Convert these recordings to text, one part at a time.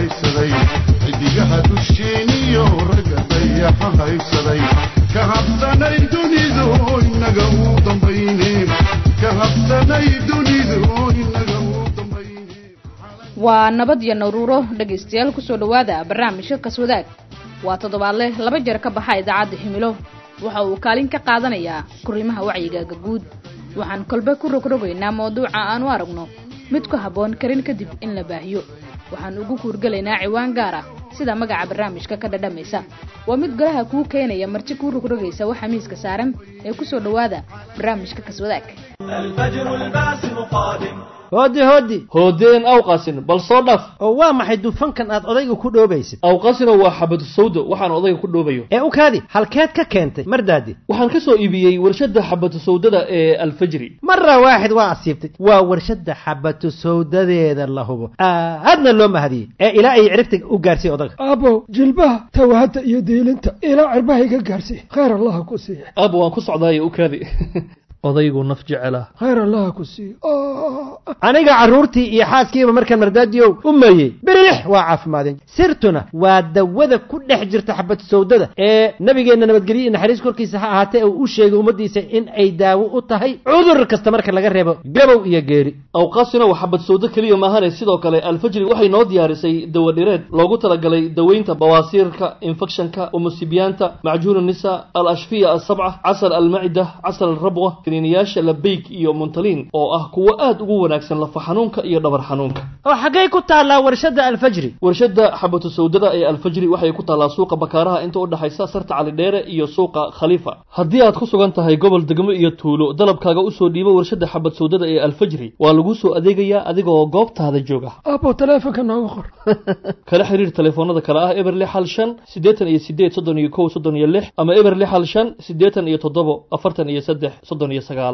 haybsaday xidigaha dusheeniyo ragga dayaxa haybsaday ka habsanay dunidu inaga u dambayne ka habsanay dunidu inaga u dambayne waa nabad iyo naruuro dhegaystayaal kusoo dhowaada barnaamijka kaswadaag waa toddobaadle laba jeer ka baxa idaacadda himilo waxa uu kaalin ka qaadanayaa kurimaha wacyigaaga guud waxaan kolbe ku rogrogaynaa mawduuca aan u aragno mid ku habboon karin kadib in la baahiyo waxaan ugu kuurgelaynaa ciwaan gaar ah sida magaca barnaamijka ka dhadhamaysa waa mid golaha kuu keenaya marti kuu rogrogaysa waxa miiska saaran ee kusoo dhowaada barnaamijka kaswadaag hooddi hooddi hoodeen awqasin bal soo dhaf oo waa maxay dufankan aad odayga ku dhoobaysid awqasina waa xabadu sawdo waxaan odayga ku dhoobayo ee u kaadi halkeed ka keentay mardaadi waxaan ka soo iibiyey warshadda xabadu sawdada ee alfajri mara waaxid waa asiibtay waa warshadda xabatu sawdadeeda la hubo aadna loo mahadiyey ee ilaa ay ciribta u gaarsiiy odaga aabow jilbaha tawahadda iyo diilinta ilaa cirbaha iga gaarsiiy khayr allaha ku siiya aaba waan ku socdaayo u kaadi odaygu naf jecela khayr allaha ku siiya aniga carruurtii iyo xaaskiiba markaan mardaadiyow u meeyey birilix waa caafimaadeen sirtuna waa dawada ku dhex jirta xabad sawdada ee nabigeenna nabadgelyo iyo naxariis korkiisa ha ahaatee uu u sheegay ummaddiisa in ay daawo u tahay cudur kasta marka laga reebo gabow iyo geeri awqaasina waa xabad sawdo keliya maahane sidoo kale alfajri waxay noo diyaarisay dawadhireed loogu talagalay daweynta bawaasiirka infekshanka umusibiyaanta macjuun nisa al ashfiya asabca casal almacida casal alrabwa kaniiniyaasha labeyg iyo muntaliin oo ah kuwo aad ugu wanaagsan lafa xanuunka iyo dhabar xanuunka oo xaggay ku taallaa warshadda alfajri warshadda xabatu sawdada ee alfajri waxay ku taallaa suuqa bakaaraha inta u dhexaysa sarta calidheere iyo suuqa khaliifa haddii aad ku sugan tahay gobol degmo iyo tuulo dalabkaaga usoo dhiibo warshadda xabad sawdada ee alfajri waa laguu soo adeegayaa adigaoo goobtaada jooga aabow taleefonka nooga qor kala xiriir telefoonada kale ah eber lix hal shan siddeetan iyo sideed soddon iyo kow soddon iyo lix ama eber lix hal shan siddeetan iyo toddobo afartan iyo saddex soddon iyo sagaal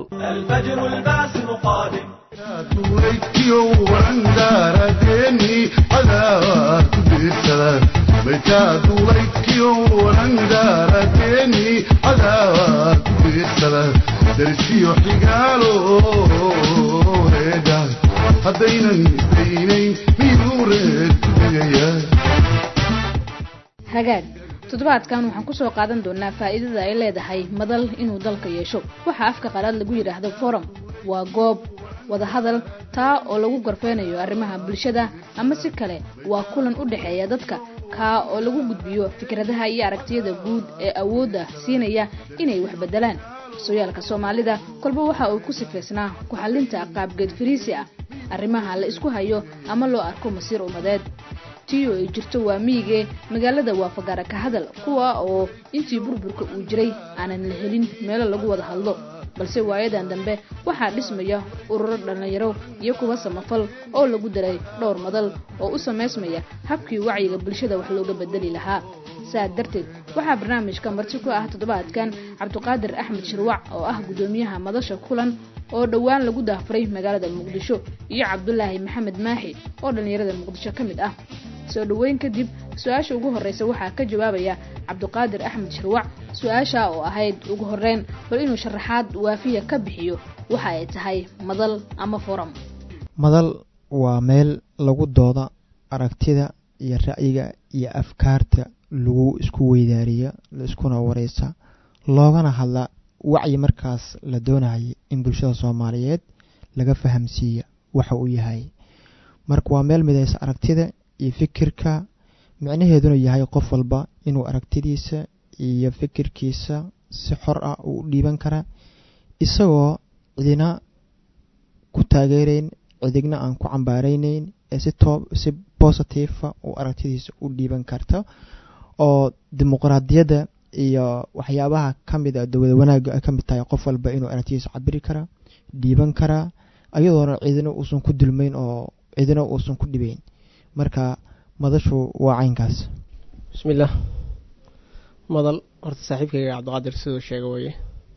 duulaykiyo warandaaradeeni cadaad ku diirsada maytaa duulaykiyo warandaaradeeni cadaad ku diirsada darsiyo xigaalo reedha haddaynan isdaynayn miduu reed ku tegaya hagaag toddobaadkan waxaan kusoo qaadan doonaa faa'iidada ay leedahay madal inuu dalka yeesho waxaa afka qalaad lagu yidhaahdo forum waa goob wadahadal taa oo lagu gorfeynayo arrimaha bulshada ama si kale waa kulan u dhexeeya dadka kaa oo lagu gudbiyo fikradaha iyo aragtiyada guud ee awoodda siinaya inay wax beddelaan sooyaalka soomaalida kolba waxa uu ku sifaysnaa ku-xallinta qaabgeed fariisi ah arrimaha la isku hayo ama loo arko masiir ummadeed tii oo ay jirto waa miyigee magaalada waa fagaara ka hadal kuwa oo intii burburka uu jiray aanan la helin meelo lagu wada hadlo balse waayadan dambe waxaa dhismaya ururo dhallinyaro iyo kuwa samafal oo lagu daray dhowr madal oo u samaysmaya habkii wacyiga bulshada wax looga bedeli lahaa saa darteed waxaa barnaamijka marti ku ah toddobaadkan cabdiqaadir axmed shirwac oo ah guddoomiyaha madasha kulan oo dhowaan lagu daafuray magaalada muqdisho iyo cabdulaahi maxamed maaxi oo dhallinyarada muqdisho ka mid ah soo dhoweyn kadib su-aasha ugu horreysa waxaa ka jawaabaya cabdiqaadir axmed shirwac su-aasha oo ahayd ugu horreyn bal inuu sharaxaad waafiya ka bixiyo waxa ay tahay madal ama forum madal waa meel lagu dooda aragtida iyo ra'yiga iyo afkaarta lagu isku weydaariya la iskuna wareysa loogana hadla wacyi markaas la doonayay in bulshada soomaaliyeed laga fahamsiiya waxa uu yahay marka waa meel midaysa aragtida iyo fikirka micnaheeduna yahay qof walba inuu aragtidiisa iyo fikirkiisa si xor ah uu u dhiiban kara isagoo cidina ku taageerayn cidigna aan ku cambaaraynayn ee si too si bositifa uu aragtidiisa u dhiiban karta oo dimuqraadiyadda iyo waxyaabaha ka mid a dowlad wanaagga ay ka mid tahay qof walba inuu aragtidiisa cabiri karaa dhiiban karaa ayadoona cidina uusan ku dulmayn oo cidina uusan ku dhibayn marka madashu waa caynkaas bismillaah madal horta saaxiibkayga cabdiqaadir siduu sheega weye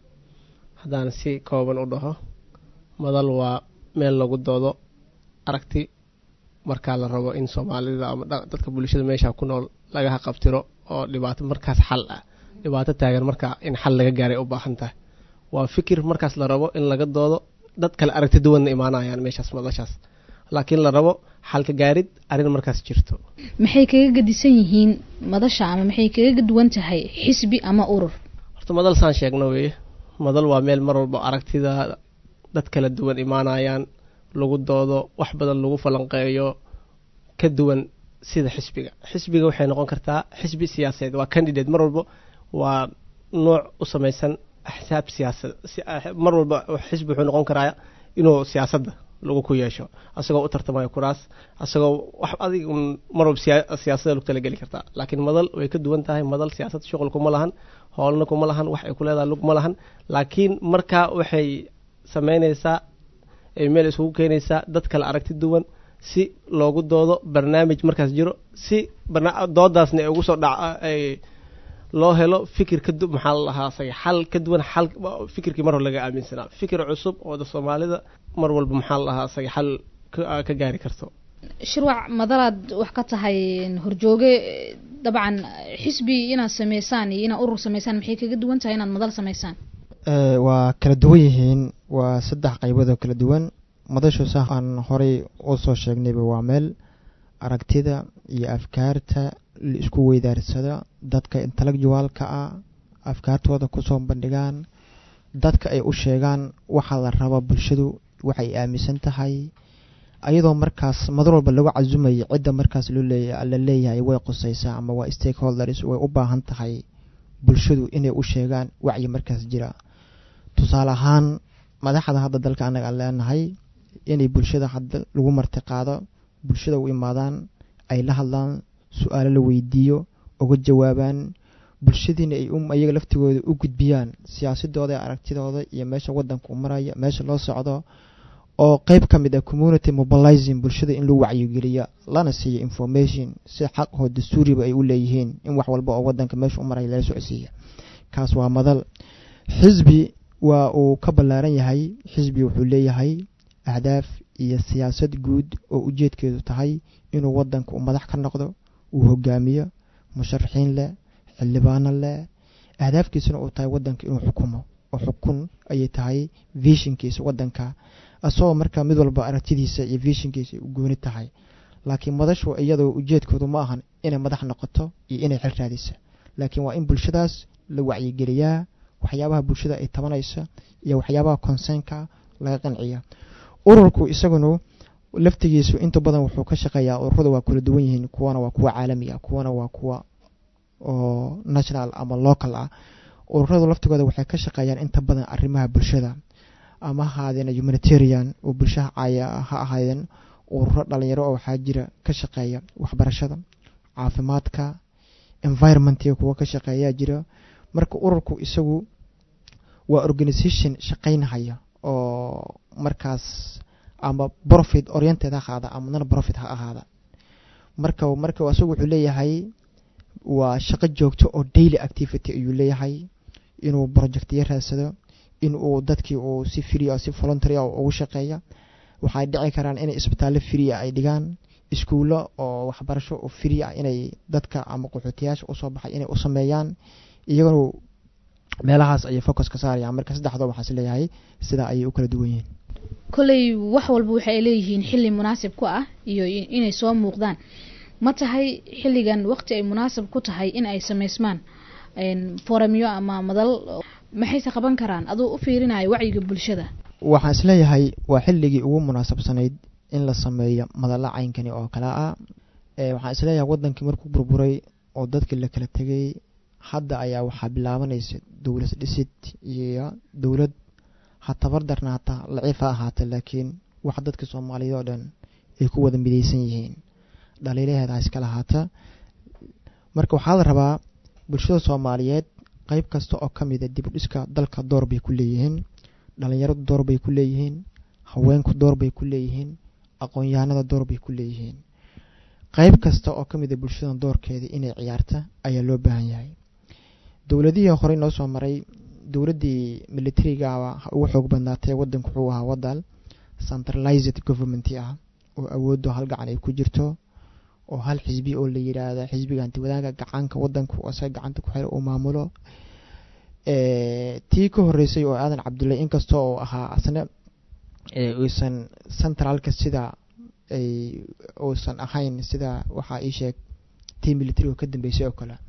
haddaan si kooban u dhaho madal waa meel lagu doodo aragti markaa la rabo in soomaalida ama dadka bulshada meesha ku nool laga haqabtiro oo dhibaato markaas xal ah dhibaato taagan markaa in xal laga gaaray u baahan tahay waa fikir markaas la rabo in laga doodo dad kale aragti duwanna imaanayaan meeshaas madashaas laakiin la rabo xalka gaarid arrin markaas jirto maxay kaga gadisan yihiin madasha ama maxay kaga duwan tahay xisbi ama urur horta madal saan sheegno weeye madal waa meel mar walba aragtida dad kala duwan imaanayaan lagu doodo wax badan lagu falanqeeyo ka duwan sida xisbiga xisbiga waxay noqon kartaa xisbi siyaasadeed waa candidate mar walba waa nooc u samaysan axsaab siyaasad mar walba xisbi wuxuu noqon karaa inuu siyaasadda lagu ku yeesho asagoo u tartamayo kuraas asagoo wax adig mar walba siyaasada lagu talageli kartaa laakiin madal way ka duwan tahay madal siyaasad shuqul kuma lahan howlna kuma lahan wax ay ku leedahay lug ma lahan laakiin markaa waxay sameyneysaa ay meel isugu keenaysaa dad kale aragti duwan si loogu doodo barnaamij markaas jiro si doodaasna ay ugu soo dhac ay loo helo fikir ka maxaa la lahaa asaga xal ka duwan xal fikirkii mar hore laga aaminsanaa fikir cusub oo da soomaalida mar walba maxaa la lahaa asaga xal ka gaari karto shirwac madalaad wax ka tahay horjooge dabcan xisbi inaad sameysaan iyo inaad urur sameysaan maxay kaga duwan tahay inaad madal sameysaan waa kala duwan yihiin waa saddex qaybood oo kala duwan madashu sax aan horey u soo sheegnayba waa meel aragtida iyo afkaarta la isku weydaarsado dadka intellectualka ah afkaartooda kusoo bandhigaan dadka ay u sheegaan waxaa la raba bulshadu waxay aaminsan tahay ayadoo markaas madal walba lagu casumayo cidda markaas la leeyahay way qusaysaa ama waa stakeholders way u baahan tahay bulshadu inay u sheegaan wacyi markaas jira tusaale ahaan madaxda hadda dalka anaga aan leenahay inay bulshada hadda lagu marti qaado bulshada u imaadaan ay la hadlaan su-aalo la weydiiyo uga jawaabaan bulshadiina ay iyaga laftigooda u gudbiyaan siyaasadooda aragtidooda iyo meesha wadanka u maraya meesha loo socdo oo qeyb ka mid ah community mobilizing bulshada in loo wacyigeliya lana siiyo information si xaqoo dastuuriba ay u leeyihiin in wax walba oo wadanka meesha u maraya lala socodsiiya kaas waa madal xisbi waa uu ka ballaaran yahay xisbi wuxuu leeyahay ahdaaf iyo siyaasad guud oo ujeedkeedu tahay inuu wadanka u madax ka noqdo uu hogaamiyo musharaxiin leh xildhibaano leh ahdaafkiisuna uu tahay wadanka inuu xukumo oo xukun ayay tahay vishinkiisa wadanka asagoo markaa mid walba aragtidiisa iyo vishinkiisa ay u gooni tahay laakiin madashu iyadoo ujeedkoodu ma ahan inay madax noqoto iyo inay xil raadisa laakiin waa in bulshadaas la wacyigeliyaa waxyaabaha bulshada ay tabanaysa iyo waxyaabaha consernka laga qanciya ururku isaguna laftigiisu inta badan wuxuu ka shaqeeyaa ururada waa kula duwan yihiin kuwana waa kuwa caalami ah kuwana waa kuwa oo national ama local ah ururadu laftigooda waxay ka shaqeeyaan inta badan arrimaha bulshada ama ha ahaadeen humanitarian oo bulshaha caaya ha ahaadeen ururo dhalinyaro oo waxaa jira ka shaqeeya waxbarashada caafimaadka environmentiga kuwa ka shaqeeyaa jira marka ururku isagu waa organisation shaqaynhaya oo markaas ama profit oriented ha ahaada ama non profit ha ahaada marka marka isagu wuxuu leeyahay waa shaqo joogto oo daily activity ayuu leeyahay inuu projectyo raadsado in uu dadkii uu si free si voluntary ugu shaqeeya waxay dhici karaan inay isbitaallo free ay dhigaan iskuullo oo waxbarasho oo free ah inay dadka ama qaxootiyaasha usoo baxay inay u sameeyaan iyaguna meelahaas ayay focus ka saarayaan marka saddexdoo waxaas leeyahay sidaa ayay u kala duwan yihiin kolley wax walba waxay leeyihiin xilli munaasib ku ah iyo inay soo muuqdaan ma tahay xilligan waqti ay munaasib ku tahay in ay sameysmaan foramyo ama madal maxayse qaban karaan aduu u fiirinayo wacyiga bulshada waxaan isleeyahay waa xilligii ugu munaasabsanayd in la sameeyo madalla caynkani oo kale ah waxaan isleeyahay wadankii markuu burburay oo dadkii la kala tegay hadda ayaa waxaa bilaabanaysa dowlad dhisid iyo dowlad ha tabardarna hataa laciif ha ahaata laakiin wax dadka soomaaliyeed oo dhan ay ku wada midaysan yihiin dhaliilaheeda ha iska lahaata marka waxaa la rabaa bulshada soomaaliyeed qeyb kasta oo ka mida dib u dhiska dalka door bay ku leeyihiin dhalinyaradu door bay ku leeyihiin haweenku door bay ku leeyihiin aqoon-yahanada door bay ku leeyihiin qeyb kasta oo ka mida bulshada doorkeeda inay ciyaarta ayaa loo baahan yahay dowladihii horey noo soo maray dowladdii militariga ha ugu xoog badnaatee wadanku wuxuu ahaa wadal centralized government ah oo awooddo hal gacan ay ku jirto oo hal xisbi oo la yidhaahda xisbiga hantiwadaanka gacanka wadanku isaga gacanta ku xira uu maamulo tii ka horeysay oo aadan cabdulle inkasta oo ahaa asna uusan centralka sida ay uusan ahayn sida waxaa ii sheeg tii military oo ka dambeysay oo kale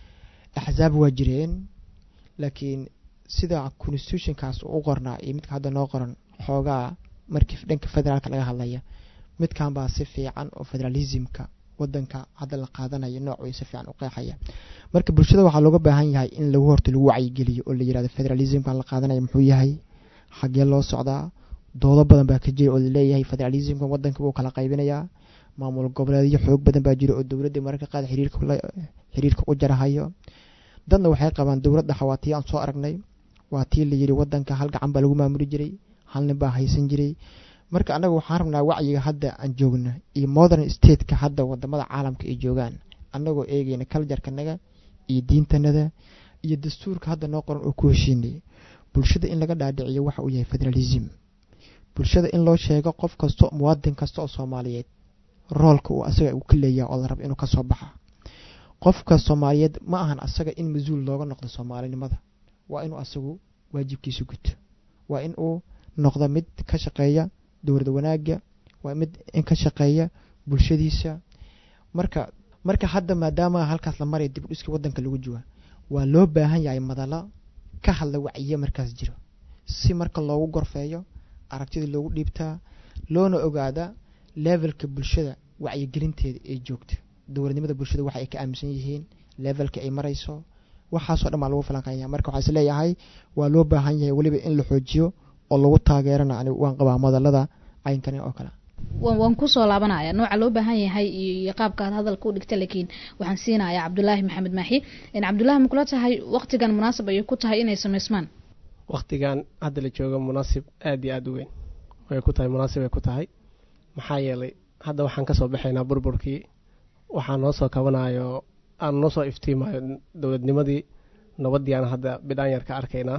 axzaab waa jireen laakiin sida constitutionkaas u qornaa iyo midka hadda noo qoran xoogaa markii dhanka federaalka laga hadlaya midkan baa si fiican oo federalismka wadanka hadda la qaadanayo noocuu si fiican u qeexaya marka bulshada waxaa looga baahan yahay in lagu horta lagu wacyigeliyo oo la yirahdo federalismkan la qaadanaya muxuu yahay xagee loo socdaa doodo badan baa ka jira oo laleeyahay federalismkan wadanka wuu kala qaybinayaa maamul goboleedyo xoog badan baa jira oo dowladda mararka qaad xiriirka u jarahayo dadna waxay qabaan dowladda xawaatii aan soo aragnay waa tii la yidhi wadanka hal gacan baa lagu maamuli jiray hal nin baa haysan jiray marka annaga waxaan rabnaa wacyiga hadda aan joogna iyo modern stateka hadda wadamada caalamka ay joogaan annagoo eegeyna kaljarkanaga iyo diintanada iyo dastuurka hadda noo qoran oo ku heshiinay bulshada in laga dhaadhiciyo waxa uu yahay federalism bulshada in loo sheego qof kasta muwaadin kasta oo soomaaliyeed roolka uu asaga uu ka leeyaha oo la rabo inuu kasoo baxa qofka soomaaliyeed ma ahan asaga in mas-uul looga noqdo soomaalinimada waa inuu asagu waajibkiisa guto waa in uu noqdo mid ka shaqeeya dowlad wanaaga waa mid in ka shaqeeya bulshadiisa marka marka hadda maadaama halkaas la maraya dib u dhiska wadanka lagu jiwa waa loo baahan yahay madalo ka hadla wacyiye markaas jiro si marka loogu gorfeeyo aragtida loogu dhiibtaa loona ogaada levelka bulshada wacyigelinteeda ay joogto dowladnimada bulshada waxa ay ka aaminsan yihiin levelka ay marayso waxaasoo dhan baa lagu falanqeynaya marka waxaa is leeyahay waa loo baahan yahay weliba in la xoojiyo oo lagu taageerana ani waan qabaa madalada caynkan oo kale waan kusoo laabanaya nooca loo baahan yahay iyo qaabka aad hadalka u dhigta laakiin waxaan siinayaa cabdulaahi maxamed maaxi cabdulaahi ma kula tahay waktigan munaasab ayay ku tahay inay sameysmaan waktigan hadda la joogo munaasib aada iyo aada u weyn way ku tahay munaasib ay ku tahay maxaa yeelay hadda waxaan kasoo baxaynaa burburkii waxaa noo soo kabanayo aan noo soo iftiimayo dowladnimadii nabadii aan hadda bidhaan yar ka arkaynaa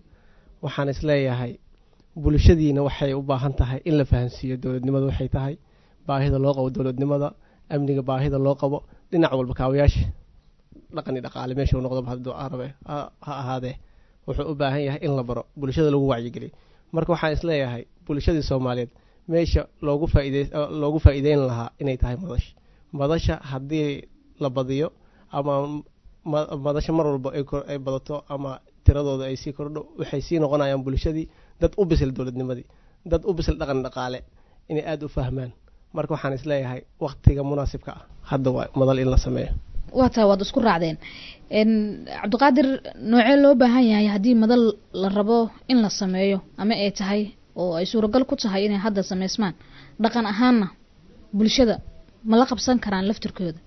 waxaan isleeyahay bulshadiina waxay u baahan tahay in la fahansiiyo dowladnimada waxay tahay baahida loo qabo dowladnimada amniga baahida loo qabo dhinac walba kaawayaasha dhaqani dhaqaale meeshuu noqdoba hadduu arabe ha ahaadee wuxuu u baahan yahay in la baro bulshada lagu wacyigeliyo marka waxaan isleeyahay bulshadii soomaaliyeed meesha loogu faaide loogu faa'iideyn lahaa inay tahay madasha madasha haddii la badiyo ama madasha mar walba ay badato ama tiradooda ay sii kordho waxay sii noqonayaan bulshadii dad u bisil dowladnimadii dad u bisil dhaqan dhaqaale inay aada u fahmaan marka waxaan isleeyahay waktiga munaasibka ah hadda waa madal in la sameeyo waa taa waad isku raacdeen cabdiqaadir noocee loo baahan yahay haddii madal la rabo in la sameeyo ama ay tahay oo ay suuragal ku tahay inay hadda sameysmaan dhaqan ahaanna bulshada ma la qabsan karaan laftirkooda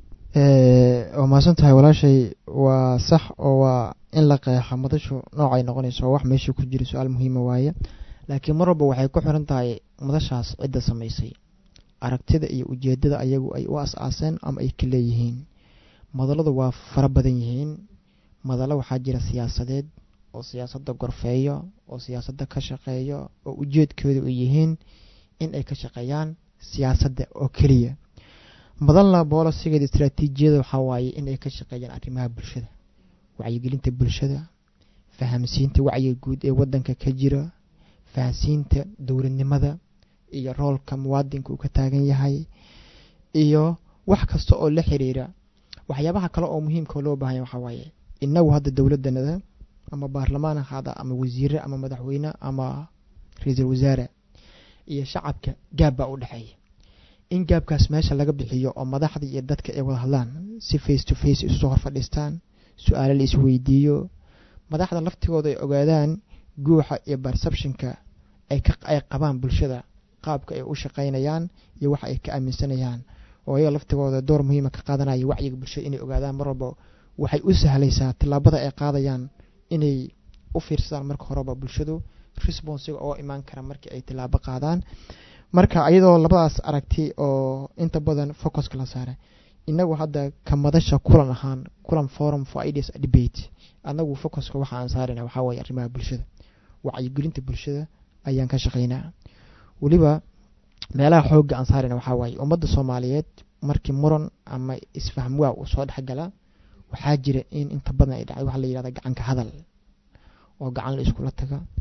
waa mahadsan tahay walaashay waa sax oo waa in la qeexa madashu noocay noqonayso wax meesha ku jira su-aal muhiima waaye laakiin mar walba waxay ku xiran tahay madashaas cidda samaysay aragtida iyo ujeedada ayagu ay u as-aaseen ama ay ka leeyihiin madaladu waa fara badan yihiin madalo waxaa jira siyaasadeed oo siyaasadda gorfeeyo oo siyaasadda ka shaqeeyo oo ujeedkooda u yihiin in ay ka shaqeeyaan siyaasadda oo keliya madalna boolosigeeda istraatiijiyada waxaa waaye in ay ka shaqeeyaan arrimaha bulshada wacyigelinta bulshada fahamsiinta wacyiga guud ee wadanka ka jira fahamsiinta dowladnimada iyo roolka muwaadinka uu ka taagan yahay iyo wax kasta oo la xiriira waxyaabaha kale oo muhiimka loo baahanya waxaa waaye inagu hadda dowladanada ama baarlamaan ahaada ama wasiire ama madaxweyne ama ra-iisul wasaare iyo shacabka gaab baa u dhexeeya in gaabkaas meesha laga bixiyo oo madaxda iyo dadka ay wada hadlaan si face to face isusoo hor fadhiistaan su-aalo la isweydiiyo madaxda laftigooda ay ogaadaan guuxa iyo perceptionka ay ay qabaan bulshada qaabka ay u shaqaynayaan iyo waxa ay ka aaminsanayaan oo ayaga laftigooda door muhiima ka qaadanaya wacyiga bulshada inay ogaadaan mar walba waxay u sahlaysaa tillaabada ay qaadayaan inay u fiirsadaan marka horeba bulshadu responsiga oo imaan kara markii ay tillaabo qaadaan marka iyadoo labadaas aragti oo inta badan focuska la saaray inagu hadda ka madasha kulan ahaan kulan forum for ideas debate anagu focuska waxa aan saarayna waxaa waaye arrimaha bulshada wacyigelinta bulshada ayaan ka shaqaynaa weliba meelaha xoogga aan saarayna waxaa waaye ummadda soomaaliyeed markii muran ama isfahm waa uu soo dhexgala waxaa jira in inta badan ay dhacday waxa la yihahda gacanka hadal oo gacan la iskula taga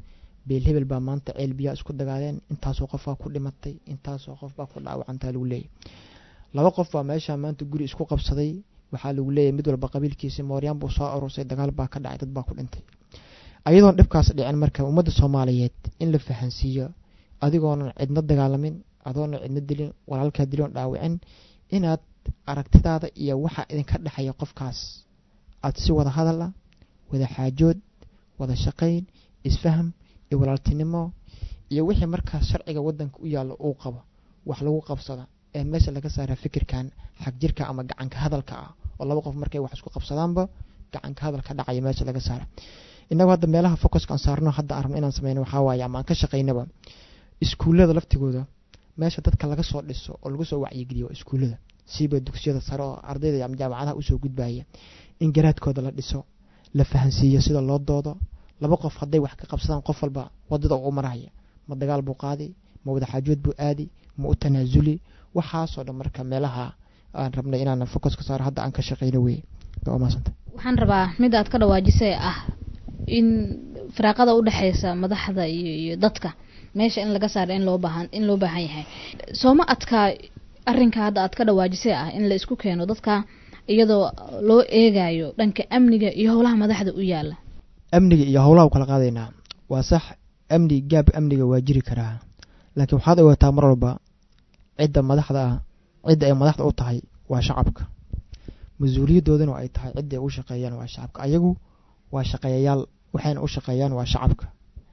beel hebel baa maanta ceel biyaa isku dagaaleen intaasoo qof baa ku dhimatay intaasoo qof baa ku dhaawacantaa lagu leeyahy laba qof baa meeshaa maanta guri isku qabsaday waxaa lagu leeyahy mid walba qabiilkiisi mooryaan buu soo aruursay dagaal baa ka dhacay dad baa ku dhintay ayadoon dhibkaas dhicin marka ummadda soomaaliyeed in la fahansiiyo adigoonan cidna dagaalamin adoonan cidna dilin walaalkaa dilin dhaawicin inaad aragtidaada iyo waxa idinka dhexeeya qofkaas aada si wada hadal ah wada xaajood wada shaqayn isfaham iyo walaaltinimo iyo wixii markaas sharciga wadanka u yaalla uu qabo wax lagu qabsada ee meesha laga saara fikirkan xag jirka ama gacanka hadalka ah oo laba qof markay wax isku qabsadaanba gacanka hadalka dhacaya meesha laga saara inagu hadda meelaha focuska aan saarno hadda arabno inaan sameyno waxaa waaye ama aan ka shaqaynaba iskuullada laftigooda meesha dadka laga soo dhiso oo lagu soo wacyigeliyo waa iskuullada siiba dugsiyada sare oo ardayda ama jaamacadaha usoo gudbaya in garaadkooda la dhiso la fahansiiyo sida loo doodo laba qof hadday wax ka qabsadaan qof walba wadada u maraya ma dagaal buu qaadi ma wada xaajood buu aadi ma u tanaasuli waxaasoo dhan marka meelaha aan rabnay inaan focus ka saaro hadda aan ka shaqeyno wey waa maasanta waxaan rabaa mid aad ka dhawaajisay ah in firaaqada udhexeysa madaxda iyo iyo dadka meesha in laga saaro in loo baahan in loo baahan yahay sooma adkaa arrinka hadda aad ka dhawaajisay ah in la isku keeno dadka iyadoo loo eegayo dhanka amniga iyo howlaha madaxda u yaala amniga iyo howlaha u kala qaadaynaa waa sax amni gaab amniga waa jiri karaa laakiin waxaad ogaataa mar walba cidda madaxda ah cidda ay madaxda u tahay waa shacabka mas-uuliyadoodana ay tahay cidda ay u shaqeeyaan waa shacabka ayagu waa shaqeeyayaal waxayna u shaqeeyaan waa shacabka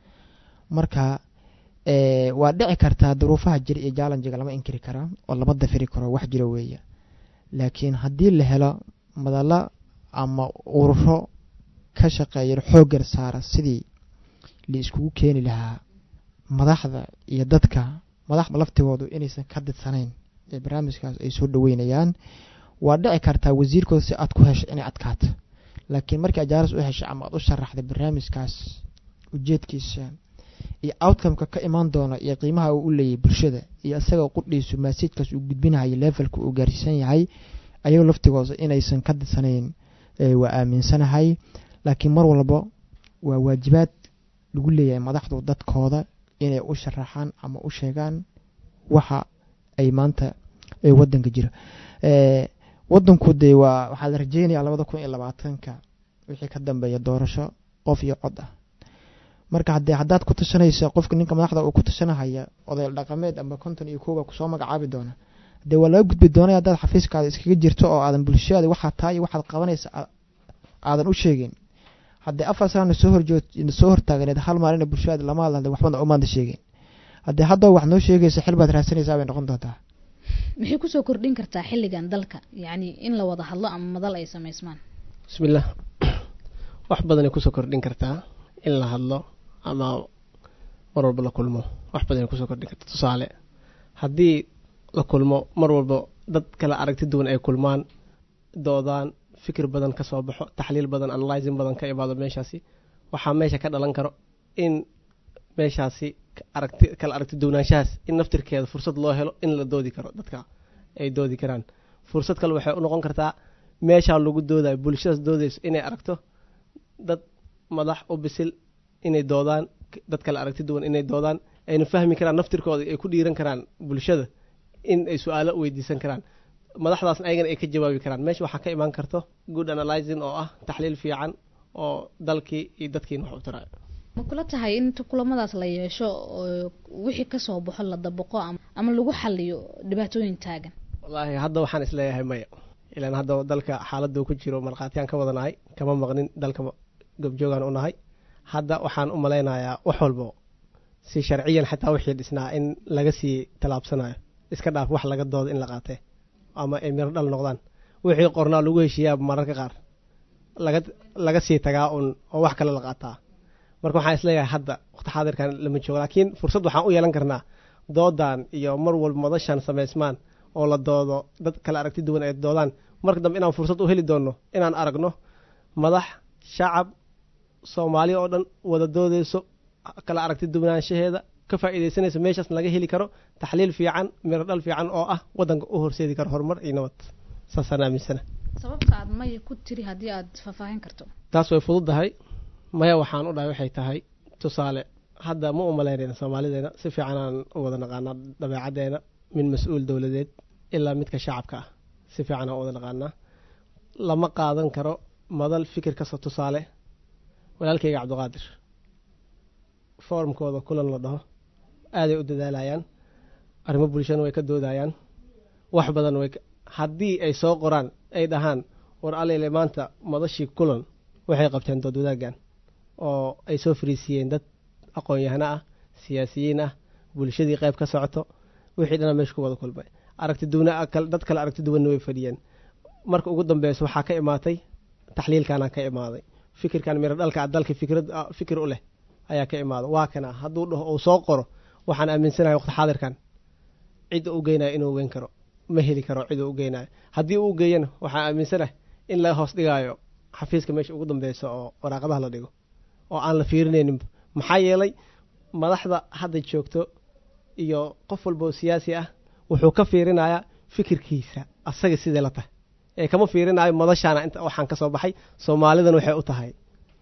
marka waa dhici kartaa duruufaha jira iyo jaalanjiga lama inkiri karaa oo lama dafiri karo wax jira weeye laakiin haddii la helo madalo ama ururo ka shaqeeya xooggar saara sidii la iskugu keeni lahaa madaxda iyo dadka madaxda laftigoodu inaysan ka didsanayn ee barnaamijkaas ay soo dhaweynayaan waa dhici kartaa wasiirkooda si aad ku hesho inay adkaato laakiin markii ajaaras u heshay ama aad u sharaxday barnaamijkaas ujeedkiisa iyo outcomeka ka imaan doona iyo qiimaha uu u leeyahay bulshada iyo isagao qudhiisu maasiijkaas uu gudbinayo levelka uu gaarsiisan yahay ayagoo laftigooda inaysan ka didsanayn waa aaminsanahay laakiin mar walba waa waajibaad lagu leeyahay madaxdu dadkooda inay u sharaxaan ama u sheegaan waxa ay maanta wadanka jira wadanku dee waa waxaa la rajeynaya labada kun iyo labaatanka wixii ka dambeeya doorasho qof iyo cod ah marka hadee haddaad ku tashanaysa qofka ninka madaxda uu ku tashanahaya odayl dhaqameed ama konton iyo kooba kusoo magacaabi doona dee waa laga gudbi doonay haddaad xafiiskaada iskaga jirto oo aadan bulshada waxaa taa iyo waxaad qabanaysa aadan u sheegin haddee afar sana soo horjoog soo hortaaganeed hal maalina bulshada lama hadla waxbana umaanta sheegin haddee haddaba wax noo sheegaysa xil baad raadsanaysaa bay noqon doontaa maxay kusoo kordhin kartaa xilligan dalka yacni in la wada hadlo ama madal ay samaysmaan bismillaah wax badanay kusoo kordhin kartaa in la hadlo ama mar walba la kulmo wax badanay kusoo kordhin kartaa tusaale haddii la kulmo mar walba dad kala aragti duwan ay kulmaan doodaan fikir badan ka soo baxo taxliil badan analyzing badan ka imaado meeshaasi waxaa meesha ka dhalan karo in meeshaasi aragti kala aragti duwanaanshahaas in naftirkeeda fursad loo helo in la doodi karo dadka ay doodi karaan fursad kale waxay u noqon kartaa meeshaa lagu doodayo bulshadaas doodayso inay aragto dad madax u bisil inay doodaan dad kale aragti duwan inay doodaan ayna fahmi karaan naftirkooda ay ku dhiiran karaan bulshada in ay su-aalo weydiisan karaan madaxdaasna ayagana ay ka jawaabi karaan meesha waxaa ka imaan karto good analyzing oo ah taxliil fiican oo dalkii iyo dadkiina wax u tarayo ma kula tahay in kulamadaas la yeesho oo wixii kasoo baxo la dabaqo ama lagu xaliyo dhibaatooyin taagan wallaahi hadda waxaan isleeyahay maya ilaan hadda dalka xaaladuu ku jiro markhaatiyaan ka wadanahay kama maqnin dalka gobjoogaan u nahay hadda waxaan u malaynayaa wax walbo si sharciyan xitaa wixii dhisnaa in laga sii tallaabsanayo iska dhaaf wax laga doodo in la qaatee ama ay miro dhal noqdaan wixii qornaa lagu heshiiyaa mararka qaar laga laga sii tagaa un oo wax kale la qaataa marka waxaan isleeyahay hadda waqti xaadirkan lama joogo laakiin fursad waxaan u yeelan karnaa doodan iyo mar walba madashan samaysmaan oo la doodo dad kale aragti duwan ay doodaan marka dambe inaan fursad u heli doonno inaan aragno madax shacab soomaali oo dhan wada doodeyso kala aragti duwanaanshaheeda ka faa'iidaysanaysa meeshaas laga heli karo taxliil fiican miro dhal fiican oo ah waddanka u horseedi karo horumar iyo nabad saasaan aaminsana sababta aad maya ku tiri haddii aad faahfaahin karto taas way fududdahay maya waxaan u dhahay waxay tahay tusaale hadda ma u malaynayna soomaalideena si fiican aan u wada naqaanaa dabeecaddeena min mas-uul dowladeed ilaa midka shacabka ah si fiican aan u wada naqaanaa lama qaadan karo madal fikir kasta tusaale walaalkayga cabdiqaadir foorumkooda kulan la dhaho aaday u dadaalayaan arrimo bulshana way ka doodayaan wax badan way haddii ay soo qoraan ay dhahaan war alele maanta madashii kulan waxay qabteen dood wadaaggan oo ay soo fariisiiyeen dad aqoon-yahano ah siyaasiyiin ah bulshadii qayb ka socoto wixii dhana meesha ku wada kulmay aragti duwana dad kale aragti duwanna way fadhiyeen marka ugu dambeysa waxaa ka imaatay taxliilkaana ka imaaday fikirkan miro dhalka dalka fikrad fikir u leh ayaa ka imaada waa kana hadduu dhaho uu soo qoro waxaan aaminsanahay waqti xaadirkan cidda u geynayo inuu weyn karo ma heli karo cidda u geynayo haddii uu geeyana waxaan aaminsanahay in la hoos dhigaayo xafiiska meesha ugu dambeysa oo waraaqadaha la dhigo oo aan la fiirinayninba maxaa yeelay madaxda hadda joogto iyo qof walba oo siyaasi ah wuxuu ka fiirinayaa fikirkiisa asaga sidee la tahay ee kama fiirinayo madashaana inta waxaan ka soo baxay soomaalidan waxay u tahay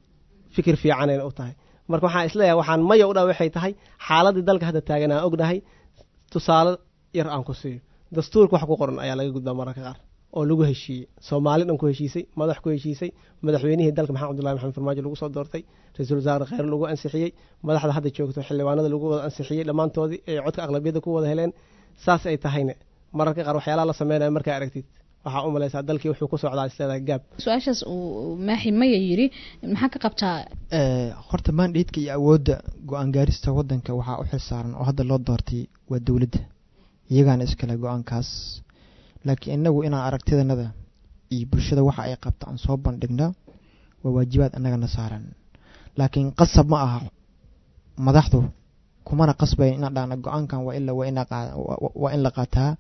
fikir fiicanayna u tahay marka waxaan isleeyahay waxaan maya u dha waxay tahay xaaladii dalka hadda taagan aan ognahay tusaale yar aan ku siiyo dastuurka wax ku qoran ayaa laga gudbaa mararka qaar oo lagu heshiiyey soomaali dhan ku heshiisay madax ku heshiisay madaxweynihii dalka maxamed abdullahi maxamed farmaajo lagu soo doortay ra-iisul wasaare kheyr lagu ansixiyey madaxda hadda joogto xildhibaanada lagu wada ansixiyey dhammaantoodii ay codka aqlabiyadda ku wada heleen saas ay tahayna mararka qaar waxyaalaha la sameynayo markaa aragtid waxaa u malaysaa dalkii wuxuu ku socdaa isleedahay gaab su-aashaas uu maaxi maya yidhi maxaa ka qabtaa horta maandheedka iyo awoodda go-aan gaarista waddanka waxaa u xilsaaran oo hadda loo doortay waa dowladda iyagaana iskale go-aankaas laakiin inagu inaan aragtidanada iyo bulshada waxa ay qabta aan soo bandhigno waa waajibaad annagana saaran laakiin qasab ma aha madaxdu kumana qasbayn inaan dhahna go-aankan waa ila waa in la qaataa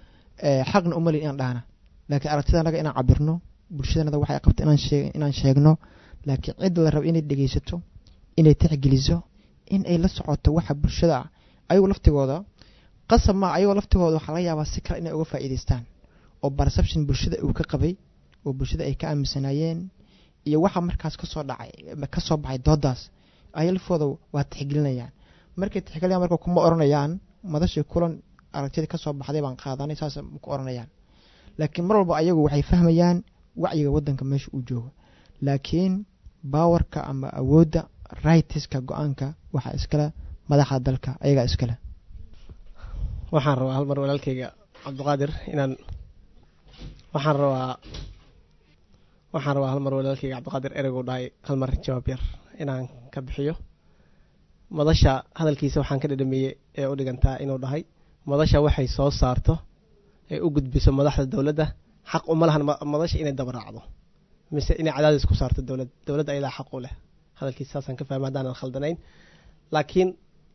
xaqna umalin inaan dhahna laakiin aragtida annaga inaan cabirno bulshadanada waxay qabta inaan sheegno laakiin cid la raba inay dhegeysato inay tixgeliso in ay la socoto waxa bulshada ah ayagu laftigooda qasab maa ayagoo laftigooda waxaa laga yaabaa si kale inay uga faa'iidaystaan oo perception bulshada uu ka qabay oo bulshada ay ka aaminsanaayeen iyo waxa markaas kasoo dhacay kasoo baxay doodaas aya lafooda waa tixgelinayaan markay tixgelinayaan marka kuma oranayaan madashii kulan aragtida kasoo baxday baan qaadanay saas ku oranayaan laakiin mar walba ayagu waxay fahmayaan wacyiga waddanka meesha uu joogo laakiin baawarka ama awoodda rightiska go-aanka waxaa iskale madaxda dalka ayagaa iskale waxaan rabaa hal mar walaalkayga cabdiqaadir inaan waxaan rabaa waxaan rabaa hal mar walaalkayga cabdiqaadir ereygu dhahay hal mar jawaab yar inaan ka bixiyo madasha hadalkiisa waxaan ka dhadhamiyey ee u dhigantaa inuu dhahay madasha waxay soo saarto ay u gudbiso madaxda dowladda xaq uma lahan madasha inay dabaraacdo mise inay cadaadis ku saarto dowlad dowladda ayadaa xaq u leh hadalkiisa saasaan ka fahmay haddaanan khaldanayn laakiin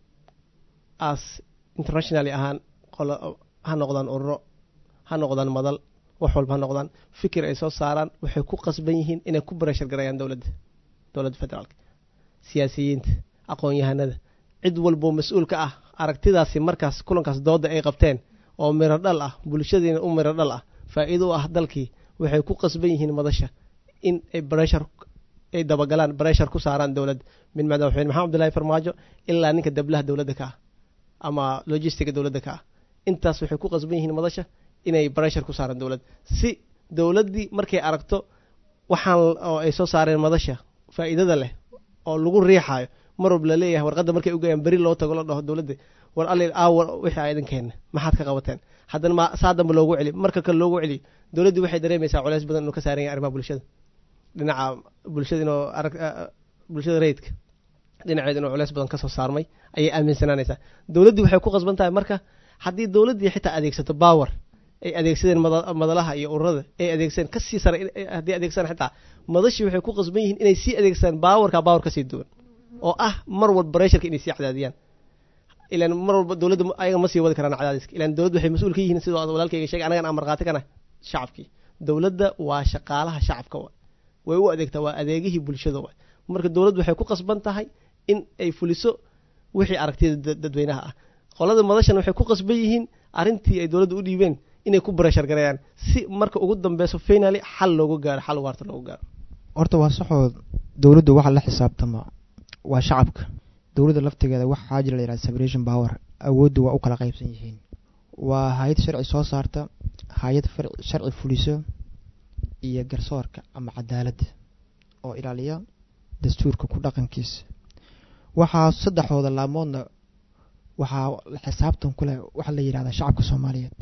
as internationally ahaan qolo ha noqdaan ururo ha noqdaan madal wax walba ha noqdaan fikir ay soo saaraan waxay ku qasban yihiin inay ku bareshar garayaan dowladda dowladda federaalka siyaasiyiinta aqoon-yahanada cid walboo mas-uul ka ah aragtidaasi markaas kulankaas dooda ay qabteen oo miro dhal ah bulshadiina u miro dhal ah faa-iido u ah dalkii waxay ku qasban yihiin madasha in ay bareshar ay dabagalaan bareshar ku saaraan dowladda min madaxweyne maxamed abdullahi farmaajo ilaa ninka dablaha dowladda ka ah ama logistiga dowladda ka ah intaas waxay ku qasban yihiin madasha inay bareshar ku saaraan dowladda si dowladdii markay aragto waxaan oo ay soo saareen madasha faa-iidada leh oo lagu riixaayo mar walba laleeyahay warqadda markay ugayaan beri loo tago la dhaho dowladda war alil aawa wixii a idinkeena maxaad ka qabateen haddana ma saa damba loogu celi marka kale loogu celiyo dowladdii waxay dareemaysaa culeys badan inuu ka saaran yahay arrimaha bulshada dhinaca bulshada inuu arag bulshada rayidka dhinaceed inuu culeys badan kasoo saarmay ayay aaminsanaanaysaa dowladdii waxay ku qasban tahay marka haddii dowladdii xitaa adeegsato power ay adeegsadeen madalaha iyo ururada ay adeegsadeen kasii sare haddii adeegsadaan xitaa madashii waxay ku qasban yihiin inay sii adeegsadaan baawarka baawar kasii duwan oo ah mar walba baresharka inay sii cadaadiyaan ilaan mar walba dowladda ayaga ma sii wadi karaan cadaadiska ilaan dowladda waxay mas-uul ka yihiin sidoo walaalkayga sheegay anagan aan markhaati kana shacabkii dowladda waa shaqaalaha shacabka wa way u adeegtaa waa adeegihii bulshada wa marka dowladdu waxay ku qasban tahay in ay fuliso wixii aragtida dadweynaha ah qolada madashan waxay ku qasban yihiin arrintii ay dowladda u dhiibeen inay ku bareshar gareeyaan si marka ugu dambeyso finaly xal loogu gaaro xal waarta loogu gaaro horta waa saxoo dowladdu waxa la xisaabtama waa shacabka dowladda laftigeeda waxaa jira la yihahda separation power awooddu waa u kala qaybsan yihiin waa hay-ad sharci soo saarta hay-ad sharci fuliso iyo garsoorka ama cadaaladda oo ilaaliya dastuurka ku dhaqankiisa waxaa saddexdooda laamoodna waxaa xisaabtan ku leh waxaa la yidhahdaa shacabka soomaaliyeed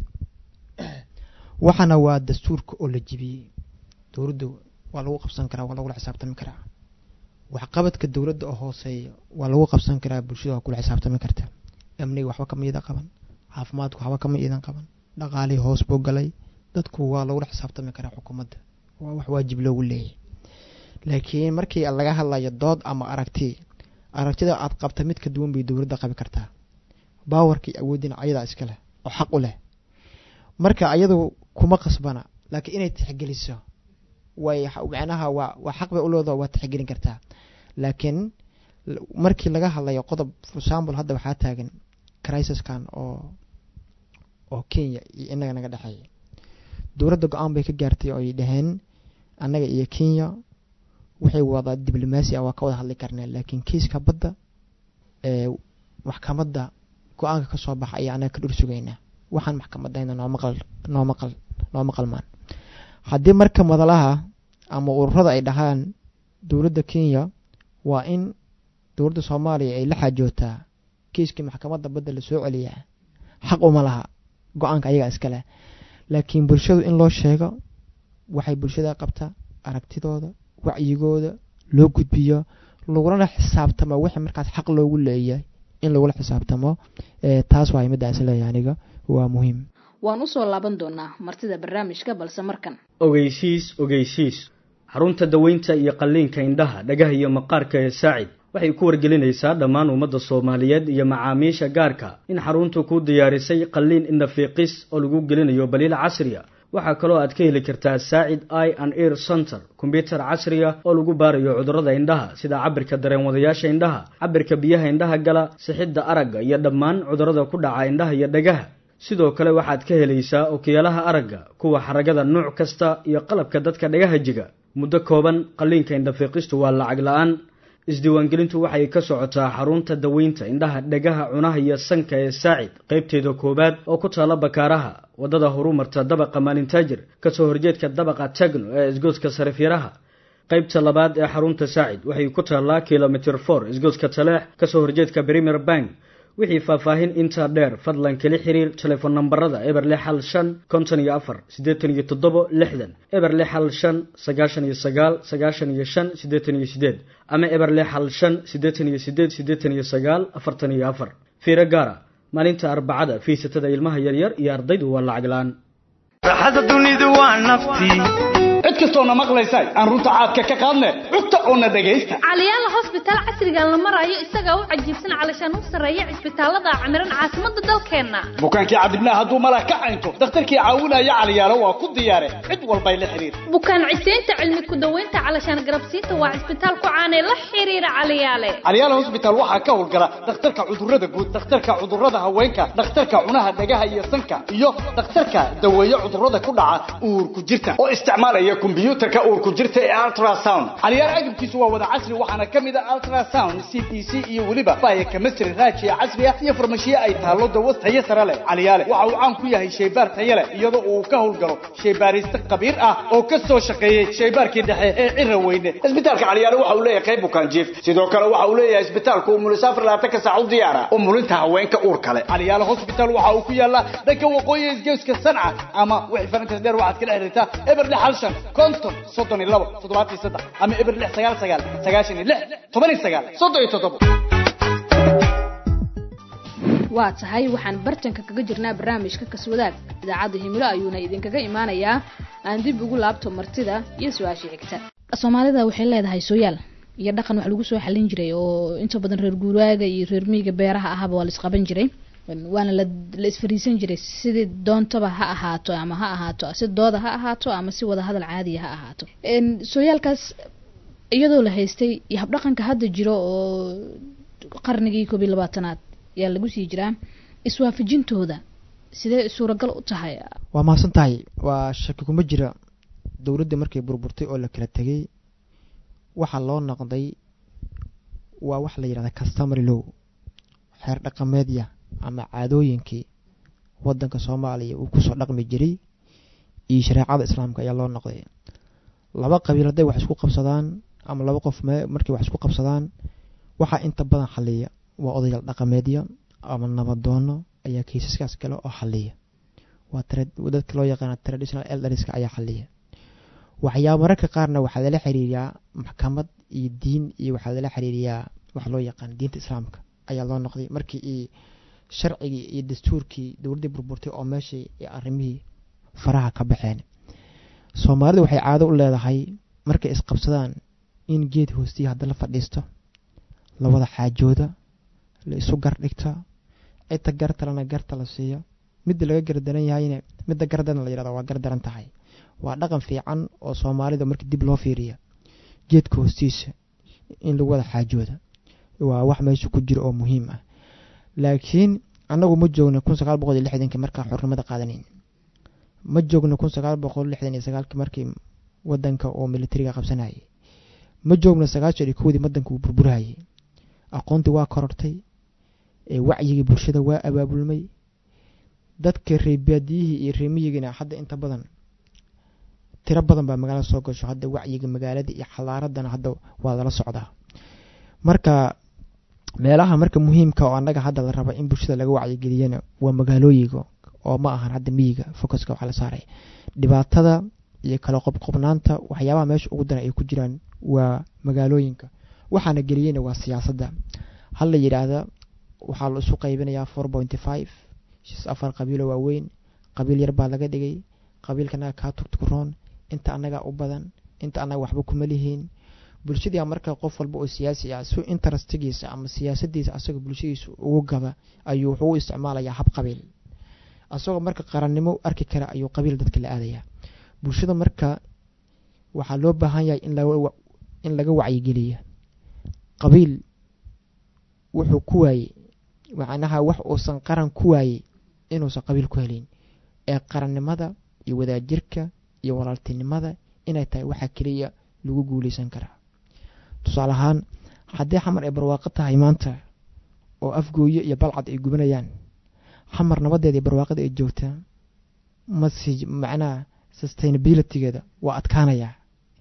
waxaana waa dastuurka oo la jibiyey dowladda waa lagu qabsan karaa waa lagula xisaabtami karaa waxqabadka dowladda oo hooseeya waa lagu qabsan karaa bulshada waa kula xisaabtami karta amniga waxba kama iidan qaban caafimaadku waxba kama iidan qaban dhaqaalihii hoos buu galay dadku waa lagula xisaabtami karaa xukuumadda waa wax waajib loogu leeyahy laakiin markii laga hadlayo dood ama aragti aragtida aad qabta mid ka duwan bay dowladda qabi kartaa baawarkii awoodina ayadaa iska leh oo xaq u leh marka ayadu kuma qasbana laakiin inay tixgeliso way macnaha waa waa xaq bay u leedaho waa tixgelin kartaa laakiin markii laga hadlayo qodob for example hadda waxaa taagan crisiskan oo oo kenya iyo inaga naga dhexeeya dowladda go-aan bay ka gaartay oo ay dhaheen annaga iyo kenya waxay wada diblomaasi ah waa ka wada hadli karnaa laakiin kiiska badda ee maxkamadda go-aanka ka soo baxa ayaa annaga ka dhur sugaynaa waxaan maxkamadayna noo maqal noo maqal noo maqalmaan haddii marka madalaha ama ururada ay dhahaan dowladda kenya waa in dowladda soomaaliya ay la xaajootaa kiiskii maxkamadda badda la soo celiyaa xaq uma laha go-aanka ayagaa iska leh laakiin bulshadu in loo sheego waxay bulshada qabtaa aragtidooda wacyigooda loo gudbiyo lagulana xisaabtamo wixii markaas xaq loogu leeyahay in lagula xisaabtamo taas waa middaas leeyahay aniga waa muhiim waan usoo laaban doonaa martida barnaamijka balse markan ogeysiis ogeysiis xarunta daweynta iyo qalliinka indhaha dhagaha iyo maqaarka ee saacid waxay ku wargelinaysaa dhammaan ummadda soomaaliyeed iyo macaamiisha gaarka in xaruntu ku diyaarisay qalliin indhafiiqis oo lagu gelinayo baliil casriya waxaa kaloo aad ka heli kartaa saacid i and ear center kombyutar casriya oo lagu baarayo cudurrada indhaha sida cabirka dareenwadayaasha indhaha cabirka biyaha indhaha gala sixidda aragga iyo dhammaan cudurrada ku dhaca indhaha iyo dhagaha sidoo kale waxaad ka helaysaa okiyaalaha aragga kuwa xaragada nuuc kasta iyo qalabka dadka dhagaha jiga muddo kooban qalliinka indhafiiqistu waa lacag la-aan isdiiwaangelintu waxay ka socotaa xarunta daweynta indhaha dhagaha cunaha iyo sanka ee saacid qaybteeda koowaad oo ku taala bakaaraha waddada horumarta dabaqa maalintaajir kasoo horjeedka dabaqa tagno ee isgoodska sarifyaraha qaybta labaad ee xarunta saacid waxay ku taallaa kilomitr for isgoodska taleex kasoo horjeedka premier bank wixii faahfaahin intaa dheer fadlan kala xiriir telefoon nambarada eber lix hal shan konton iyo afar siddeetan iyo toddobo lixdan eber lix hal shan sagaashan iyo sagaal sagaashan iyo shan siddeetan iyo siddeed ama eber lix hal shan siddeetan iyo siddeed siddeetan iyo sagaal afartan iyo afar fiiro gaara maalinta arbacada fiisatada ilmaha yaryar iyo ardaydu waa lacag la-aan raaxada dunidu waa naftii cid kastoona maqlaysa aan runta caadka ka qaadne cugta oona dhegaysta caliyaala hosbitaal casrigan la marayo isagaa u cajiibsan calashaan u sarreeya cisbitaalada camiran caasimada dalkeenna bukaankii cadibnaa hadduu malah ka caynto dakhtarkii caawinaya caliyaalo waa ku diyaare cid walbay la xiriir bukaan ciseynta cilmi ku daweynta calashaan garabsiinta waa cisbitaal ku caanee la xiriira caliyaale caliyaala hosbitaal waxaa ka howlgala dhakhtarka cudurrada guud dhakhtarka cudurrada haweenka dhakhtarka cunaha dhagaha iyo sanka iyo dhakhtarka daweeye cudurrada ku dhaca uurku jirta oo isticmaalaya kombyuutarka uurku jirta ee ultrasound caliyaal agabkiisu waa wada casri waxaana ka mid a ultrasound c p c iyo weliba baya chemistry raajiya casriya iyo farmashiye ay taallo dawas tayo sare leh caliyaale waxa uu caan ku yahay shaybaar tayo leh iyadoo uu ka howlgalo shaybaariste khabiir ah oo ka soo shaqeeyey shaybaarkii dhexe ee cira weyne isbitaalka caliyaale waxa uu leeyahay qayb bukaan jiif sidoo kale waxa uu leeyahay isbitaalku umulisaafar labaatanka saac u diyaara umulinta haweenka uur kale caliyaale hospital waxa uu ku yaalaa dhanka waqooyi isgeeska sanca ama wixii farantas dheer waxaad kala xiriirtaa eber lix hal shan konton soddon iyo labo toddobaatan iyo saddex ama eber lix sagaal sagaal sagaashan iyo lix toban iyo sagaal soddon iyo toddobo waa tahay waxaan bartanka kaga jirnaa barnaamijka kaswadaag idaacadda himilo ayuuna idinkaga imaanayaa aan dib ugu laabto martida iyo su-aashii xigta soomaalida waxay leedahay sooyaal iyo dhaqan wax lagu soo xalin jiray oo inta badan reer guuraaga iyo reer miyiga beeraha ahaba waa la isqaban jiray waana la la isfariisan jiray sidii doontaba ha ahaato ama ha ahaato si dooda ha ahaato ama si wada hadal caadiya ha ahaato sooyaalkaas iyadoo la haystay iyo habdhaqanka hadda jiro oo qarnigii koob iyo labaatanaad ayaa lagu sii jiraa iswaafajintooda sidee suuragal u tahay waa mahadsan tahay waa shaki kuma jira dowladdii markay burburtay oo la kala tegay waxaa loo noqday waa wax la yidhahda customary low xeer dhaqameedya ama caadooyinkii wadanka soomaaliya uu kusoo dhaqmi jiray iyo shareecada islaamka ayaa loo noqday laba qabiil hadday wax isku qabsadaan ama laba qof markay wax isku qabsadaan waxaa inta badan xaliya waa odayaal dhaqameedya ama nabadoono ayaa kiisaskaas kale oo xaliya waa dadka loo yaqaana traditional elderska ayaa xaliya waxyaaba mararka qaarna waxaa lala xiriiriyaa maxkamad iyo diin iyo waxaa lala xiriiriyaa waxa loo yaqaan diinta islaamka ayaa loo noqday markii i sharcigii iyo dastuurkii dowladdii burburtay oo meeshii arrimihii faraha ka baxeen soomaalidu waxay caado u leedahay markay isqabsadaan in geed hoostiya hadda la fadhiisto lawada xaajooda la isu gar dhigta cidta gartalana garta la siiyo midda laga gardaran yahayna midda gardarna la yihahdo waa gardaran tahay waa dhaqan fiican oo soomaalida markii dib loo fiiriya geedka hoostiisa in lagu wada xaajooda waa wax meesha ku jira oo muhiim ah laakiin annagu ma joogna kun sagaal boqol iyo lixdankii markaa xornimada qaadanayn ma joogna kun sagaal boqol lixdan iyo sagaalkii markii wadanka oo militariga qabsanayay ma joogna sagaashan iyo kowdii wadanka uu burburhayay aqoontii waa korortay wacyigii bulshada waa abaabulmay dadka reebaadiyihii iyo reemiyigina hadda inta badan tiro badan baa magaalada soo gasho hadda wacyiga magaalada iyo xalaaradana hadda waa lala socdaa marka meelaha marka muhiimka oo annaga hadda la raba in bulshada laga wacyigeliyana waa magaalooyiga oo ma ahan hadda miyiga focuska waxaa la saaray dhibaatada iyo kala qobqobnaanta waxyaabaha meesha ugu daran ay ku jiraan waa magaalooyinka waxaana geliyeyna waa siyaasadda hal la yidhaahda waxaa la isu qaybinayaa four pointy five shis afar qabiilo waaweyn qabiil yar baa laga dhigay qabiilka annaga kaa tugtugroon inta annagaa u badan inta annaga waxba kuma lihiin bulshadii marka qof walba oo siyaasi ah si interestigiisa ama siyaasadiisa asagoo bulshadiisa ugu gaba ayuu wuxuu u isticmaalayaa hab qabiil asagoo marka qarannimo arki kara ayuu qabiil dadka la aadayaa bulshada marka waxaa loo baahan yahay in laga wacyigeliya qabiil wuxuu ku waayey macnaha wax uusan qaran ku waayey inuusan qabiil ku helin ee qarannimada iyo wadaajirka iyo walaaltinimada inay tahay waxaa keliya lagu guuleysan karaa tusaale ahaan haddii xamar ay barwaaqo tahay maanta oo afgooyo iyo balcad ay gubanayaan xamar nabadeeda iyo barwaaqada ay joogtaa masi macnaha sustainabilitygeeda waa adkaanayaa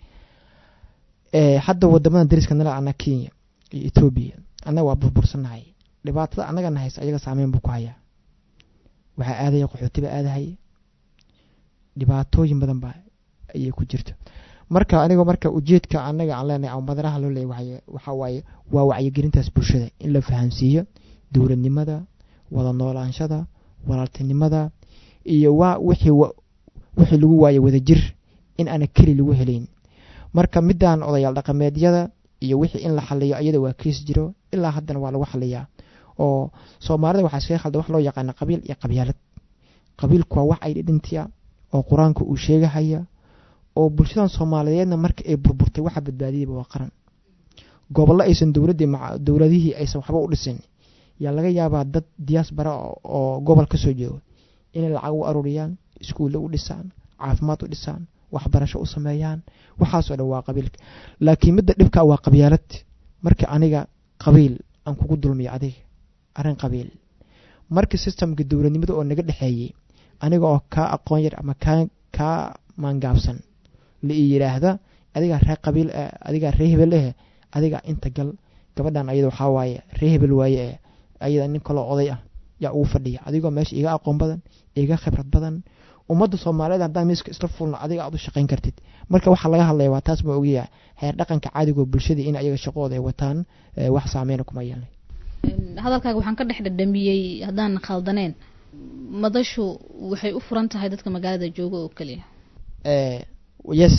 hadda wadamadan dariska nala ana kenya iyo etoobiya annaga waa burbursannahay dhibaatada annagana haysa ayaga saameyn buu ku hayaa waxaa aadaya qaxootiba aadahaya dhibaatooyin badan baa ayay ku jirta marka anigoo marka ujeedka annaga aan leenahay ama madaraha loo leeyahay waxaa waaye waa wacyigelintaas bulshada in la fahamsiiyo dowladnimada wada noolaanshada walaaltinimada iyo waa wixii wixii lagu waaye wadajir in aana keli lagu helayn marka midaan odayaal dhaqameedyada iyo wixii in la xaliyo ayada waa kiis jiro ilaa haddana waa lagu xaliyaa oo soomaalida waxaa iskaga khalda wax loo yaqaana qabiil iyo qabyaalad qabiilku waa wax ay dhidhintiya oo qur-aanka uu sheegahaya oo bulshadan soomaaliyeedna marka ay burburtay waxa badbaadiyeyba waa qaran gobollo aysan dowladdii dowladihii aysan waxba u dhisin yaa laga yaabaa dad diyaasbara oo gobol ka soo jeedo inay lacag u aruuriyaan iskuulle u dhisaan caafimaad u dhisaan waxbarasho u sameeyaan waxaasoo dhan waa qabiilka laakiin midda dhibka waa qabyaalad marka aniga qabiil aan kugu dulmiyo adiga arrin qabiil marka sistamka dowladnimada oo naga dhexeeyey aniga oo kaa aqoon yar ama kaa kaa maangaabsan la ii yidhaahda adigaa ree qabiil eh adigaa ree hebel eh adigaa inta gal gabadhan ayada waxaa waaye ree hebel waaye eh ayada nin kaloo oday ah yaa ugu fadhiya adigoo meesha iga aqoon badan iga khibrad badan ummadda soomaaliyeed haddaan miiska isla fulno adiga aad u shaqayn kartid marka waxaa laga hadlaya waa taas ma ogayaa heer dhaqanka caadigo bulshadii in ayaga shaqooda ay wataan wax saameyna kuma yeelnay hadalkaaga waxaan ka dhex dhadhamiyey haddaan khaldaneen madashu waxay u furan tahay dadka magaalada jooga oo keliya yes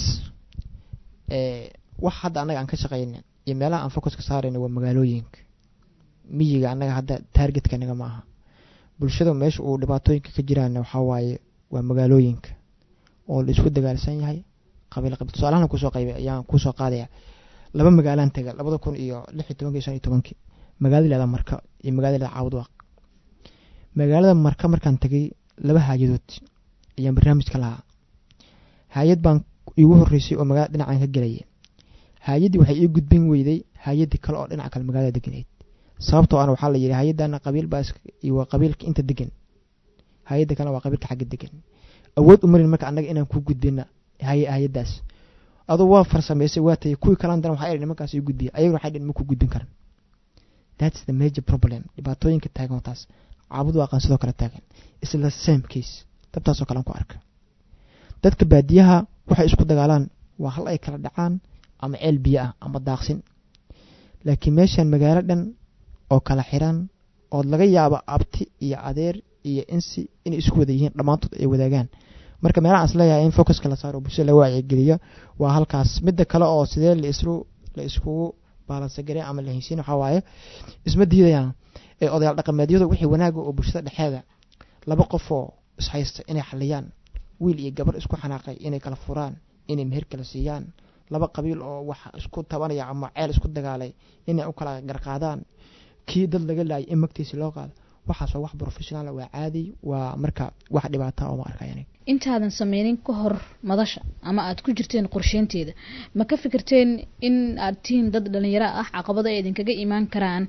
wax hadda annaga aan ka shaqayna iyo meelaha aan focuska saarayna waa magaalooyinka miyiga annaga hadda taargetka naga ma aha bulshada meesha uu dhibaatooyinka ka jiraana waxaa waaye waa magaalooyinka oo la isku dagaalsan yahay qabiil qabiil tusaalahan kusoo qaybay ayaan kusoo qaadaya laba magaalaan taga labada kun iyo lix iyo tobankii shan iyo tobankii magaalada leeda marka iyo magaalada leeda caawdwaaq magaalada marka markaan tagay laba haayadood ayaan barnaamijka lahaa haayad baan iigu horeysay oo magaalada dhinacan ka gelaya haayaddii waxay ii gudbin weyday hay-adii kale oo dhinaca kale magaalada deganeyd sababtoo ana waxaa la yidhi hay-adana qabiil baa waa qabiilka inta degan hay-adda kalena waa qabiilka xagga degan awood umarin marka annaga inaan ku gudbina hay-addaas aduu waa farsamaysay waa tayay kuwii kalan dan waxaa idhi nimankaas ii gudbiya ayaguna waxay dhin ma ku gudbin karan that's the major problem dhibaatooyinka taagan oo taas caabud waaqan sidoo kale taagan isla same case dabtaasoo kalean ku arka dadka baadiyaha waxay isku dagaalaan waa hal ay kala dhacaan ama ceel biyo ah ama daaqsin laakiin meeshan magaalo dhan oo kala xiran ood laga yaabo abti iyo adeer iyo insi inay isku wada yihiin dhammaantood ay wadaagaan marka meelaha is leeyahay in focuska la saaro bulshada la wacyigeliyo waa halkaas midda kale oo sidee laislu la iskugu baalansagareen ama la haysiin waxaa waaye isma diidayaan ee odayaal dhaqameedyadu wixii wanaaga oo bulshada dhexeeda laba qof oo ishaysta inay xaliyaan wiil iyo gabar isku xanaaqay inay kala furaan inay meher kala siiyaan laba qabiil oo wax isku tabanaya ama ceel isku dagaalay inay u kala garqaadaan kii dad laga laayay in magtiisi loo qaado waxaas waa wax professional waa caadi waa marka wax dhibaata oo ma arkaya intaadan sameynin ka hor madasha ama aad ku jirteen qorsheynteeda ma ka fikirteen in aad tihiin dad dhalinyaro ah caqabado ay idinkaga imaan karaan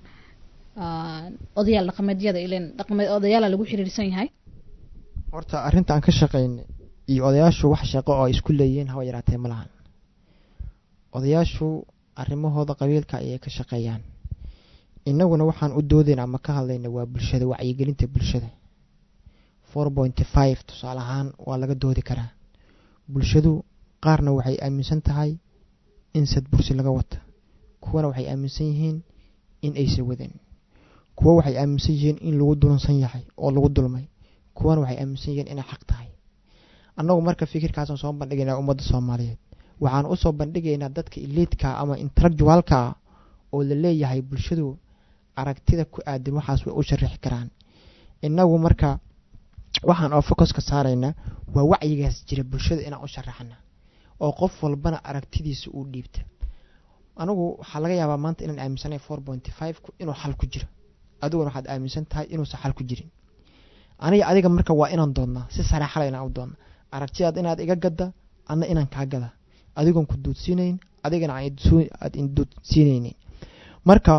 odayaal dhaqameedyada ilen dhaqameed odayaala lagu xiriirsan yahay horta arrinta aan ka shaqaynay iyo odayaashu wax shaqo oo ay isku leeyihiin haba yaraatee ma lahan odayaashu arrimahooda qabiilka ayay ka shaqeeyaan innaguna waxaan u doodayna ama ka hadlayna waa bulshada wacyigelinta bulshada four pointy five tusaale ahaan waa laga doodi karaa bulshadu qaarna waxay aaminsan tahay in sad bursi laga wata kuwana waxay aaminsan yihiin in aysa wadan kuwo waxay aaminsan yihiin in lagu dulansan yahay oo lagu dulmay kuwana waxay aaminsan yihiin inay xaq tahay annagu marka fikirkaasaan soo bandhigaynaa ummadda soomaaliyeed waxaan usoo bandhigaynaa dadka iliidka ama intellectualka oo la leeyahay bulshadu aragtida ku aadan waxaas way u sharixi karaan innagu marka waxaan oo focuska saaraynaa waa wacyigaas jira bulshada inaan u sharaxna oo qof walbana aragtidiisa uu dhiibta anigu waxaa laga yaabaa maanta inaan aaminsanay four pointy five inuu xal ku jiro adiguna waxaad aaminsan tahay inuusan xal ku jirin aniga adiga marka waa inaan doonnaa si saraaxala inaan u doonna aragtidaad inaad iga gadda adna inaan kaa gada adigoon ku duudsiinayn adigana aad induudsiinaynin marka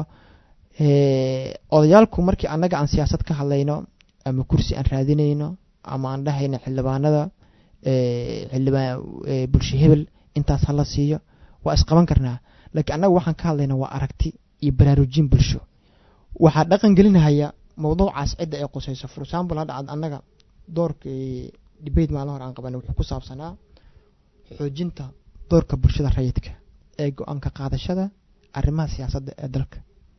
odayaalku markii annaga aan siyaasad ka hadlayno ama kursi aan raadinayno ama aan dhahayno xildhibaanada xildhibaan bulsho hebel intaas hala siiyo waa isqaban karnaa laakiin annaga waxaan ka hadlayna waa aragti iyo baraarujin bulsho waxaa dhaqan gelinahaya mawduucaas cidda ay qusayso for example hadda annaga doorkii debate maalin hore aan qabanay wuxuu ku saabsanaa xoojinta doorka bulshada rayidka ee go-aanka qaadashada arrimaha siyaasadda ee dalka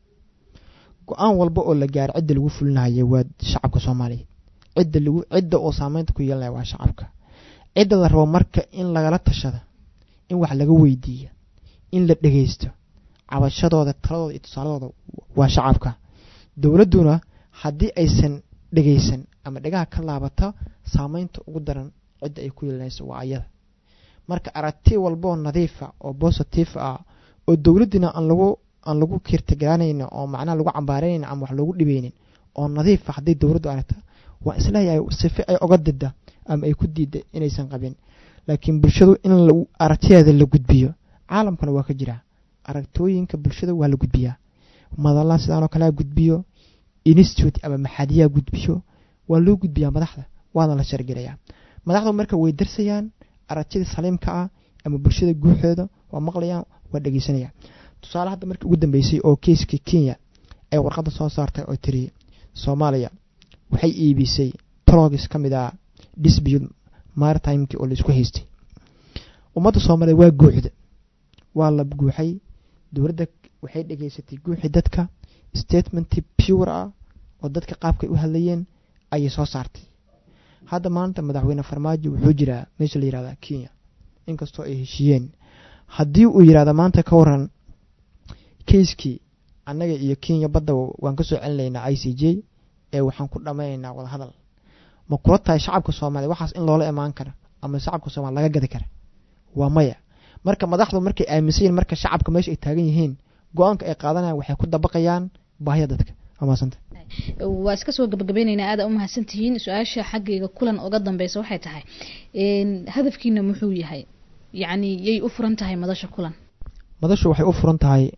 go-aan walba oo la gaaro cidda lagu fulinayo waa shacabka soomaaliyeed cidda lagu cidda oo saameynta ku yeelanaya waa shacabka cidda la rabo marka in lagala tashada in wax laga weydiiya in la dhegeysto cabashadooda taladooda iyo tusaaladooda waa shacabka dowladduna haddii aysan dhegeysan ama dhegaha ka laabata saameynta ugu daran cidda ay ku yeelanayso waa ayada marka aragti walboo nadiifa oo positive ah oo dowladdina aan lagu aan lagu kirtagaanayna oo macnaha lagu cambaaraynayna ama wax loogu dhibeynin oo nadiifa hadday dowladdu aragta waa isleeyahay sife ay oga dida ama ay ku diida inaysan qabin laakiin bulshadu in aragtideeda la gudbiyo caalamkana waa ka jiraa aragtooyinka bulshada waa la gudbiyaa madalla sidaanoo kalea gudbiyo institute ama maxaadiyaa gudbiyo waa loo gudbiyaa madaxda waana la shargelayaa madaxdu marka way darsayaan aragtida saliimka ah ama bulshada guuxeeda waa maqlayaan waa dhegeysanayaan tusaale hadda markii ugu dambeysay oo keiskii kenya ay warqadda soo saartay oo tiri soomaaliya waxay iibisay trogis ka mid ah dispute maritimekii oo laisku haystay ummadda soomaaliya waa guuxda waa la guuxay dowladda waxay dhegeysatay guuxi dadka statementi pure ah oo dadka qaabkay u hadlayeen ayay soo saartay hadda maanta madaxweyne farmaajo wuxuu jiraa meesha la yihahda kenya inkastoo ay heshiiyeen haddii uu yidhahda maanta ka waran keiskii annaga iyo kenya badda waan ka soo celinaynaa i c j ee waxaan ku dhammaynaynaa wadahadal ma kula tahay shacabka soomaaliya waxaas in loola imaan kara ama shacabka soomaliya laga gadi kara waa maya marka madaxdu markay aaminsan yihin marka shacabka meesha ay taagan yihiin go-aanka ay qaadanayaan waxay ku dabaqayaan baahida dadka amaasanta waa iska soo gabagabeyneynaa aada umahadsan tihiin su-aasha xaggayga kulan uga dambeysa waxay tahay hadafkiina muxuu yahay yacni yay u furan tahay madasha kulan madashu waxay u furan tahay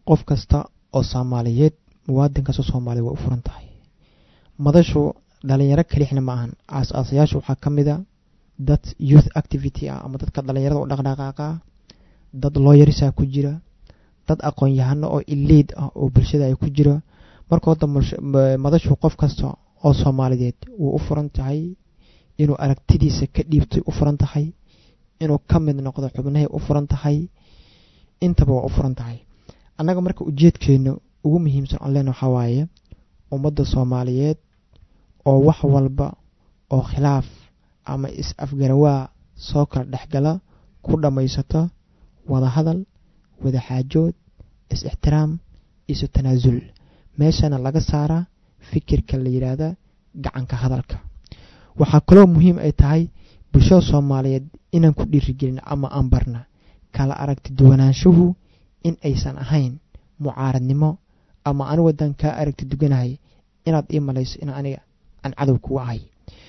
qof kasta oo soomaaliyeed muwaadin kasta soomaaliya way u furan tahay madashu dhalinyaro kalixna ma ahan aas-aasayaasha waxaa ka mid a dad youth activity ah ama dadka dhalinyarada u dhaqdhaqaaqa dad looyarisaa ku jira dad aqoon-yahano oo iliid ah oo bulshada ay ku jira marka hadda madashu qof kasta oo soomaaliyeed wuu u furan tahay inuu aragtidiisa ka dhiibtay u furan tahay inuu ka mid noqdo xubnahay u furan tahay intaba waa u furan tahay annaga marka ujeedkeena ugu muhiimsan aan leen waxaa waaye ummadda soomaaliyeed oo wax walba oo khilaaf ama is-afgarawaa soo kala dhexgala ku dhammaysata wada hadal wada xaajood is-ixtiraam isu tanaasul meeshana laga saaraa fikirka la yidhaahda gacanka hadalka waxaa kaloo muhiim ay tahay bulshada soomaaliyeed inaan ku dhiirigelin ama aan barna kala aragti duwanaanshuhu in aysan ahayn mucaaradnimo ama anigu haddaan kaa aragti duganahay inaad ii malayso in aniga aan cadow kuga ahay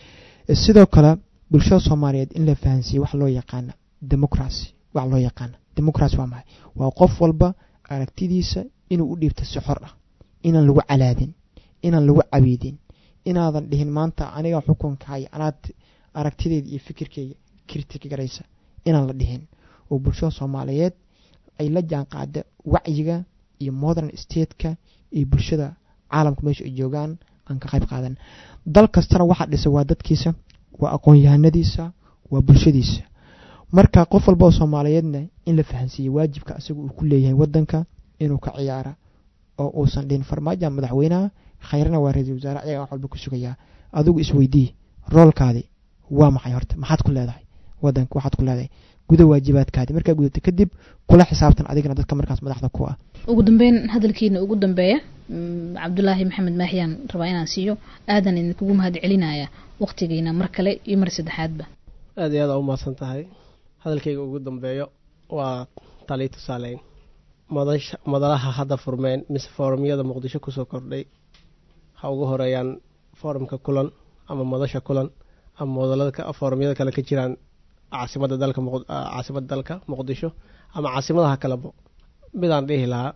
sidoo kale bulshada soomaaliyeed in la fahansiiye wax loo yaqaana democracy wax loo yaqaana democracy waa maxay waa qof walba aragtidiisa inuu u dhiibto si xor ah inaan lagu calaadin inaan lagu cabiidin inaadan dhihin maanta aniga xukunkahay anaad aragtideyda iyo fikirkeyga kritika garaysa inaan la dhihin oo bulshada soomaaliyeed ay la jaan qaada wacyiga iyo modern stateka iyo bulshada caalamka meesha ay joogaan aan ka qayb qaadan dal kastana waxaa dhisa waa dadkiisa waa aqoon-yahanadiisa waa bulshadiisa marka qof walba oo soomaaliyeedna in la fahansiiye waajibka isaga uu ku leeyahay wadanka inuu ka ciyaara oo uusan dhihin farmaaja madaxweynaha khayrna waa ra-iisul wasaare ayagaa wax walba ku sugayaa adigu isweydii roolkaadi waa maxay horta maxaad ku leedahay wadanka waxaad ku leedahay guda waajibaadkaadi markaa gudata kadib kula xisaabtan adigana dadka markaas madaxda ku ah ugu dambeyn hadalkiina ugu dambeeya cabdulaahi maxamed maaxiyaan rabaa inaan siiyo aadan idinkugu mahad celinaya waqtigiina mar kale iyo mar saddexaadba aada iyo aada u mahadsan tahay hadalkayga ugu dambeeyo waa taliyo tusaaleyn madasha madalaha hadda furmeen mise foorumyada muqdisho kusoo kordhay ha ugu horeeyaan foorumka kulan ama madasha kulan ama madalada foorumyada kale ka jiraan caasimada dalka caasimada dalka muqdisho ama caasimadaha kalebo midaan dhihi lahaa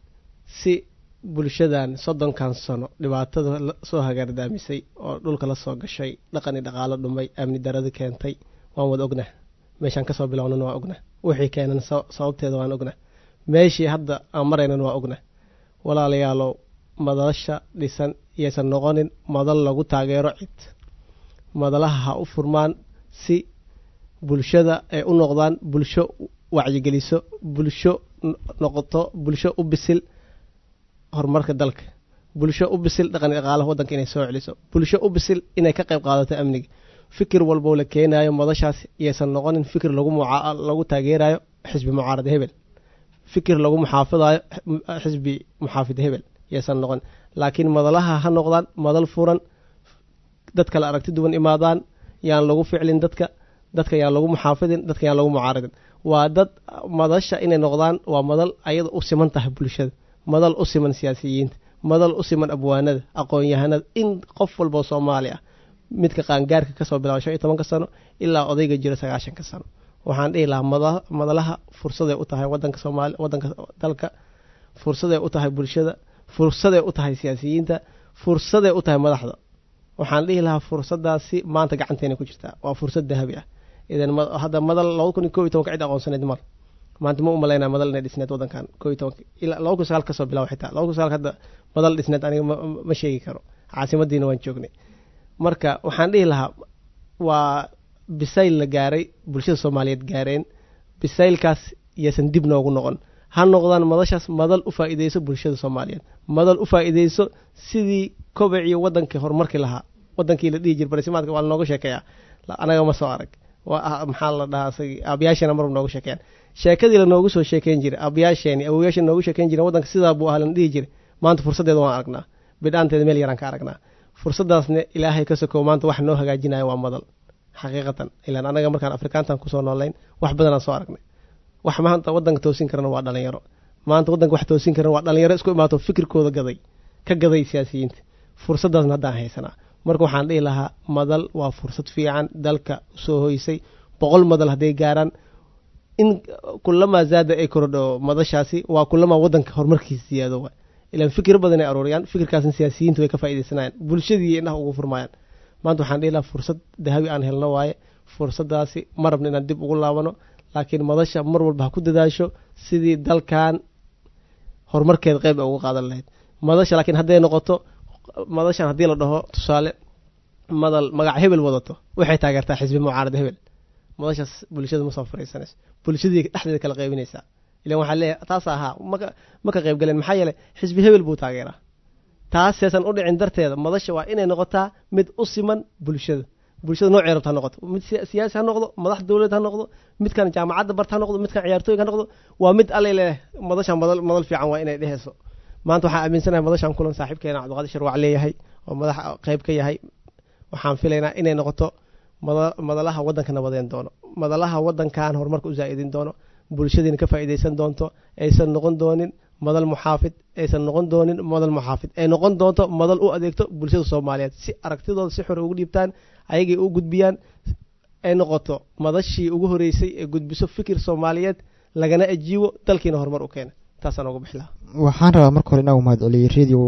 si bulshadan soddonkan sano dhibaatada soo hagaardaamisay oo dhulka la soo gashay dhaqani dhaqaalo dhumay amni daradi keentay waan wada ognah meeshaan kasoo bilownana waa ognah wixii keenan sababteeda waan ognah meeshii hadda aan maraynan waa ognah walaalayaalow madasha dhisan iyaysan noqonin madal lagu taageero cid madalaha ha u furmaan si bulshada ay u noqdaan bulsho wacyigeliso bulsho noqoto bulsho u bisil horumarka dalka bulsho u bisil dhaqani dhaqaalaha waddanka inay soo celiso bulsho u bisil inay ka qayb qaadato amniga fikir walboo la keenayo madashaas iyaysan noqonin fikir lagu lagu taageerayo xisbi mucaarad hebel fikir lagu muxaafidayo xisbi muxaafid hebel iyaysan noqon laakiin madalaha ha noqdaan madal furan dad kale aragti duwan imaadaan yaan lagu ficlin dadka dadka yaan lagu muxaafidin dadka yaan lagu mucaaradin waa dad madasha inay noqdaan waa madal ayada u siman tahay bulshada madal u siman siyaasiyiinta madal u siman abwaanada aqoon-yahanada in qof walboo soomaali ah midka qaangaarka kasoo bilaaba shan iyo tobanka sano ilaa odayga jira sagaashanka sano waxaan dhihi lahaa madalaha fursaday u tahay wadanka soomaali wadanka dalka fursaday u tahay bulshada fursaday u tahay siyaasiyiinta fursaday u tahay madaxda waxaan dhihi lahaa fursadaasi maanta gacanteena ku jirtaa waa fursad dahabi ah idan hadda madal laba kun iyo kob iyo tobanka cid aqoonsaneed mar maanta ma u malaynaa madal inay dhisneed wadankan kob iyo tobanka ilaa laba kun sagaal kasoo bilaabo xitaa laba kun sagaal hadda madal dhisneed aniga ma sheegi karo caasimadiina waan joognay marka waxaan dhihi lahaa waa bisayl la gaaray bulshada soomaaliyeed gaareen bisaylkaas iyaysan dib noogu noqon ha noqdaan madashaas madal u faa-iideyso bulshada soomaaliyeed madal u faa-iideyso sidii kobacii wadankii horumarkii lahaa wadankii la dhihi jir barisimaadka waa lanooga sheekeeyaa anaga ma soo arag maxaa la dhahaa aabayaasheena marba nooga sheekeeyaan sheekadii lanoogu soo sheekeyn jiray aabayaasheeni awoyaasheena noogu sheekeyn jiren wadanka sidaa buu ahaa lana dhihi jiray maanta fursaddeeda waan aragnaa bidhaanteeda meel yaraan ka aragnaa fursadaasna ilaahay ka sokow maanta wax noo hagaajinayo waa madal xaqiiqatan ilaan anaga markaan afrikaantan kusoo noolayn wax badanaan soo aragnay wax maanta wadanka toosin karana waa dhalinyaro maanta wadanka wax toosin karana waa dhalinyaro isku imaato fikirkooda gaday ka gaday siyaasiyiinta fursadaasna haddaan haysanaa marka waxaan dhihi lahaa madal waa fursad fiican dalka soo hoysay boqol madal hadday gaaraan in kulamaa zaada ay korodho madashaasi waa kulamaa wadanka horumarkiisa siyaado waay ilaan fikir badan ay arooriyaan fikirkaasna siyaasiyiinta way ka faa'iidaysanayaan bulshadii indhaha ugu furmayaan maanta waxaan dhihi lahaa fursad dahabi aan helno waaye fursadaasi ma rabno inaan dib ugu laabano laakiin madasha mar walba ha ku dadaasho sidii dalkan horumarkeeda qeyb ay uga qaadan lahayd madasha laakiin hadday noqoto madashan haddii la dhaho tusaale madal magac hebel wadato waxay taageertaa xisbi mucaarad hebel madashaas bulshada ma soo fariisanayso bulshadii dhexdeeda kala qaybinaysaa ilan waxaa leeyahay taas ahaa maka ma ka qayb galeen maxaa yeelay xisbi hebel buu taageeraa taas seesan u dhicin darteeda madasha waa inay noqotaa mid u siman bulshada bulshada noocay rabta ha noqoto mid siyaasi ha noqdo madax dowlad ha noqdo midkan jaamacadda barta ha noqdo midkan ciyaartooyga ha noqdo waa mid alle leh madashan madal madal fiican waa inay dheheyso maanta waxaan aaminsanahay madashan kulan saaxiibkeena cabdiqaadir sharwac leeyahay oo madax qayb ka yahay waxaan filaynaa inay noqoto madalaha waddanka nabadeen doono madalaha waddankan horumarka u zaa'idin doono bulshadiina ka faa'iidaysan doonto aysan noqon doonin madal muxaafid aysan noqon doonin madal muxaafid ay noqon doonto madal u adeegto bulshada soomaaliyeed si aragtidooda si xore ugu dhiibtaan ayagay u gudbiyaan ay noqoto madashii ugu horeysay ee gudbiso fikir soomaaliyeed lagana ajiibo dalkiina horumar u keena taasaan uga bixi lahaa waxaan rabaa marka hore inaa u mahad celiyey radio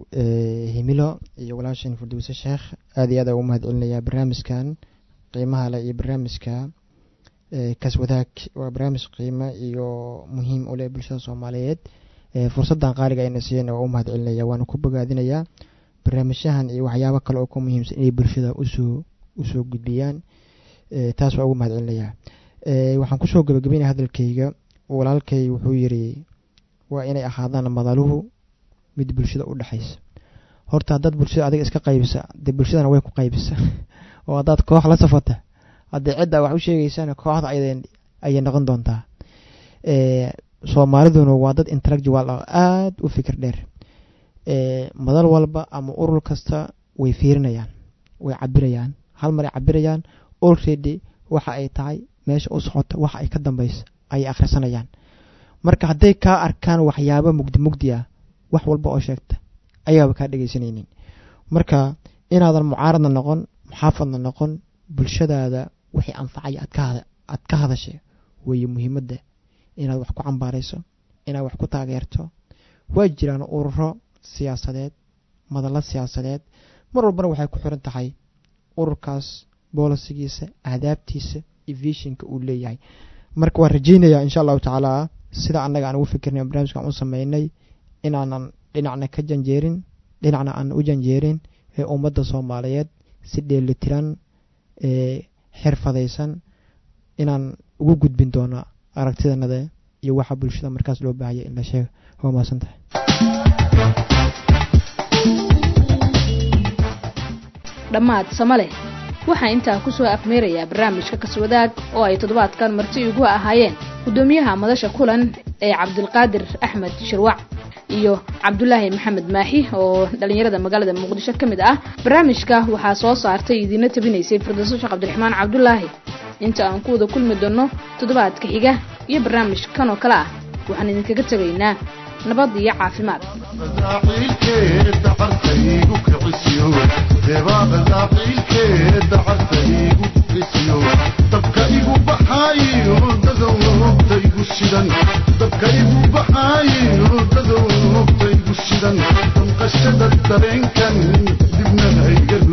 himilo iyo walaashan furdowse sheekh aada iyo aad ugu mahad celinayaa barnaamijkan qiimaha leh iyo barnaamijka kaswadaag waa barnaamij qiimo iyo muhiim u leh bulshada soomaaliyeed fursaddan qaaliga ayna siiyeen waa u mahad celinaya waana ku bogaadinayaa barnaamijyahan iyo waxyaabo kale oo ka muhiimsan inay bulshada usoo usoo gudbiyaan taas waa ugu mahad celinayaa waxaan kusoo gabagabeynaya hadalkayga walaalkay wuxuu yiri waa inay ahaadaan madaluhu mid bulshada u dhexaysa horta haddaad bulshada adiga iska qaybisa dee bulshadana way ku qaybisa oo haddaad koox la safata haddii cidda wax u sheegeysana kooxda ayay noqon doontaa soomaaliduna waa dad intellectual ah aada u fikir dheer madal walba ama urur kasta way fiirinayaan way cabirayaan hal maray cabirayaan already waxa ay tahay meesha u socota waxa ay ka dambeysa ayay akhrisanayaan marka hadday kaa arkaan waxyaabo mugdi mugdi ah wax walba oo sheegta ayaaba kaa dhegeysanaynin marka inaadan mucaaradna noqon muxaafadna noqon bulshadaada wixii anfacaya aad ka hadashay weeye muhiimadda inaad wax ku cambaarayso inaad wax ku taageerto waa jiraan ururo siyaasadeed madallo siyaasadeed mar walbana waxay ku xiran tahay ururkaas boolisigiisa ahdaabtiisa iyo vishinka uu leeyahay marka waan rajeynayaa insha allahu tacaala sida annaga aan ugu fikirnay barnaamijkan u sameynay inaanan dhinacna ka janjeerin dhinacna aan u janjeerin ee ummadda soomaaliyeed si dheelitiran ee xirfadaysan inaan ugu gudbin doono aragtidanada iyo waxa bulshada markaas loo baahaya in la sheega waa mahadsan tahay dhammaad samale waxaa intaa ku soo afmeerayaa barnaamijka kaswadaag oo ay toddobaadkan marti igu ahaayeen guddoomiyaha madasha kulan ee cabdulqaadir axmed shirwac iyo cabdulaahi maxamed maaxi oo dhallinyarada magaalada muqdisho ka mid ah barnaamijka waxaa soo saartay idiina tabinaysay firdawso sheekh cabdiraxmaan cabdulaahi inta aan ku wada kulmi doonno toddobaadka xiga iyo barnaamij kan oo kale ah waxaan idinkaga tegaynaa nabad iyo caafimaad dabka igu baxaayo dadowta igu shidan dabka igu baxaayo dadowta igu shidan damqashada dareenkan dibna hayga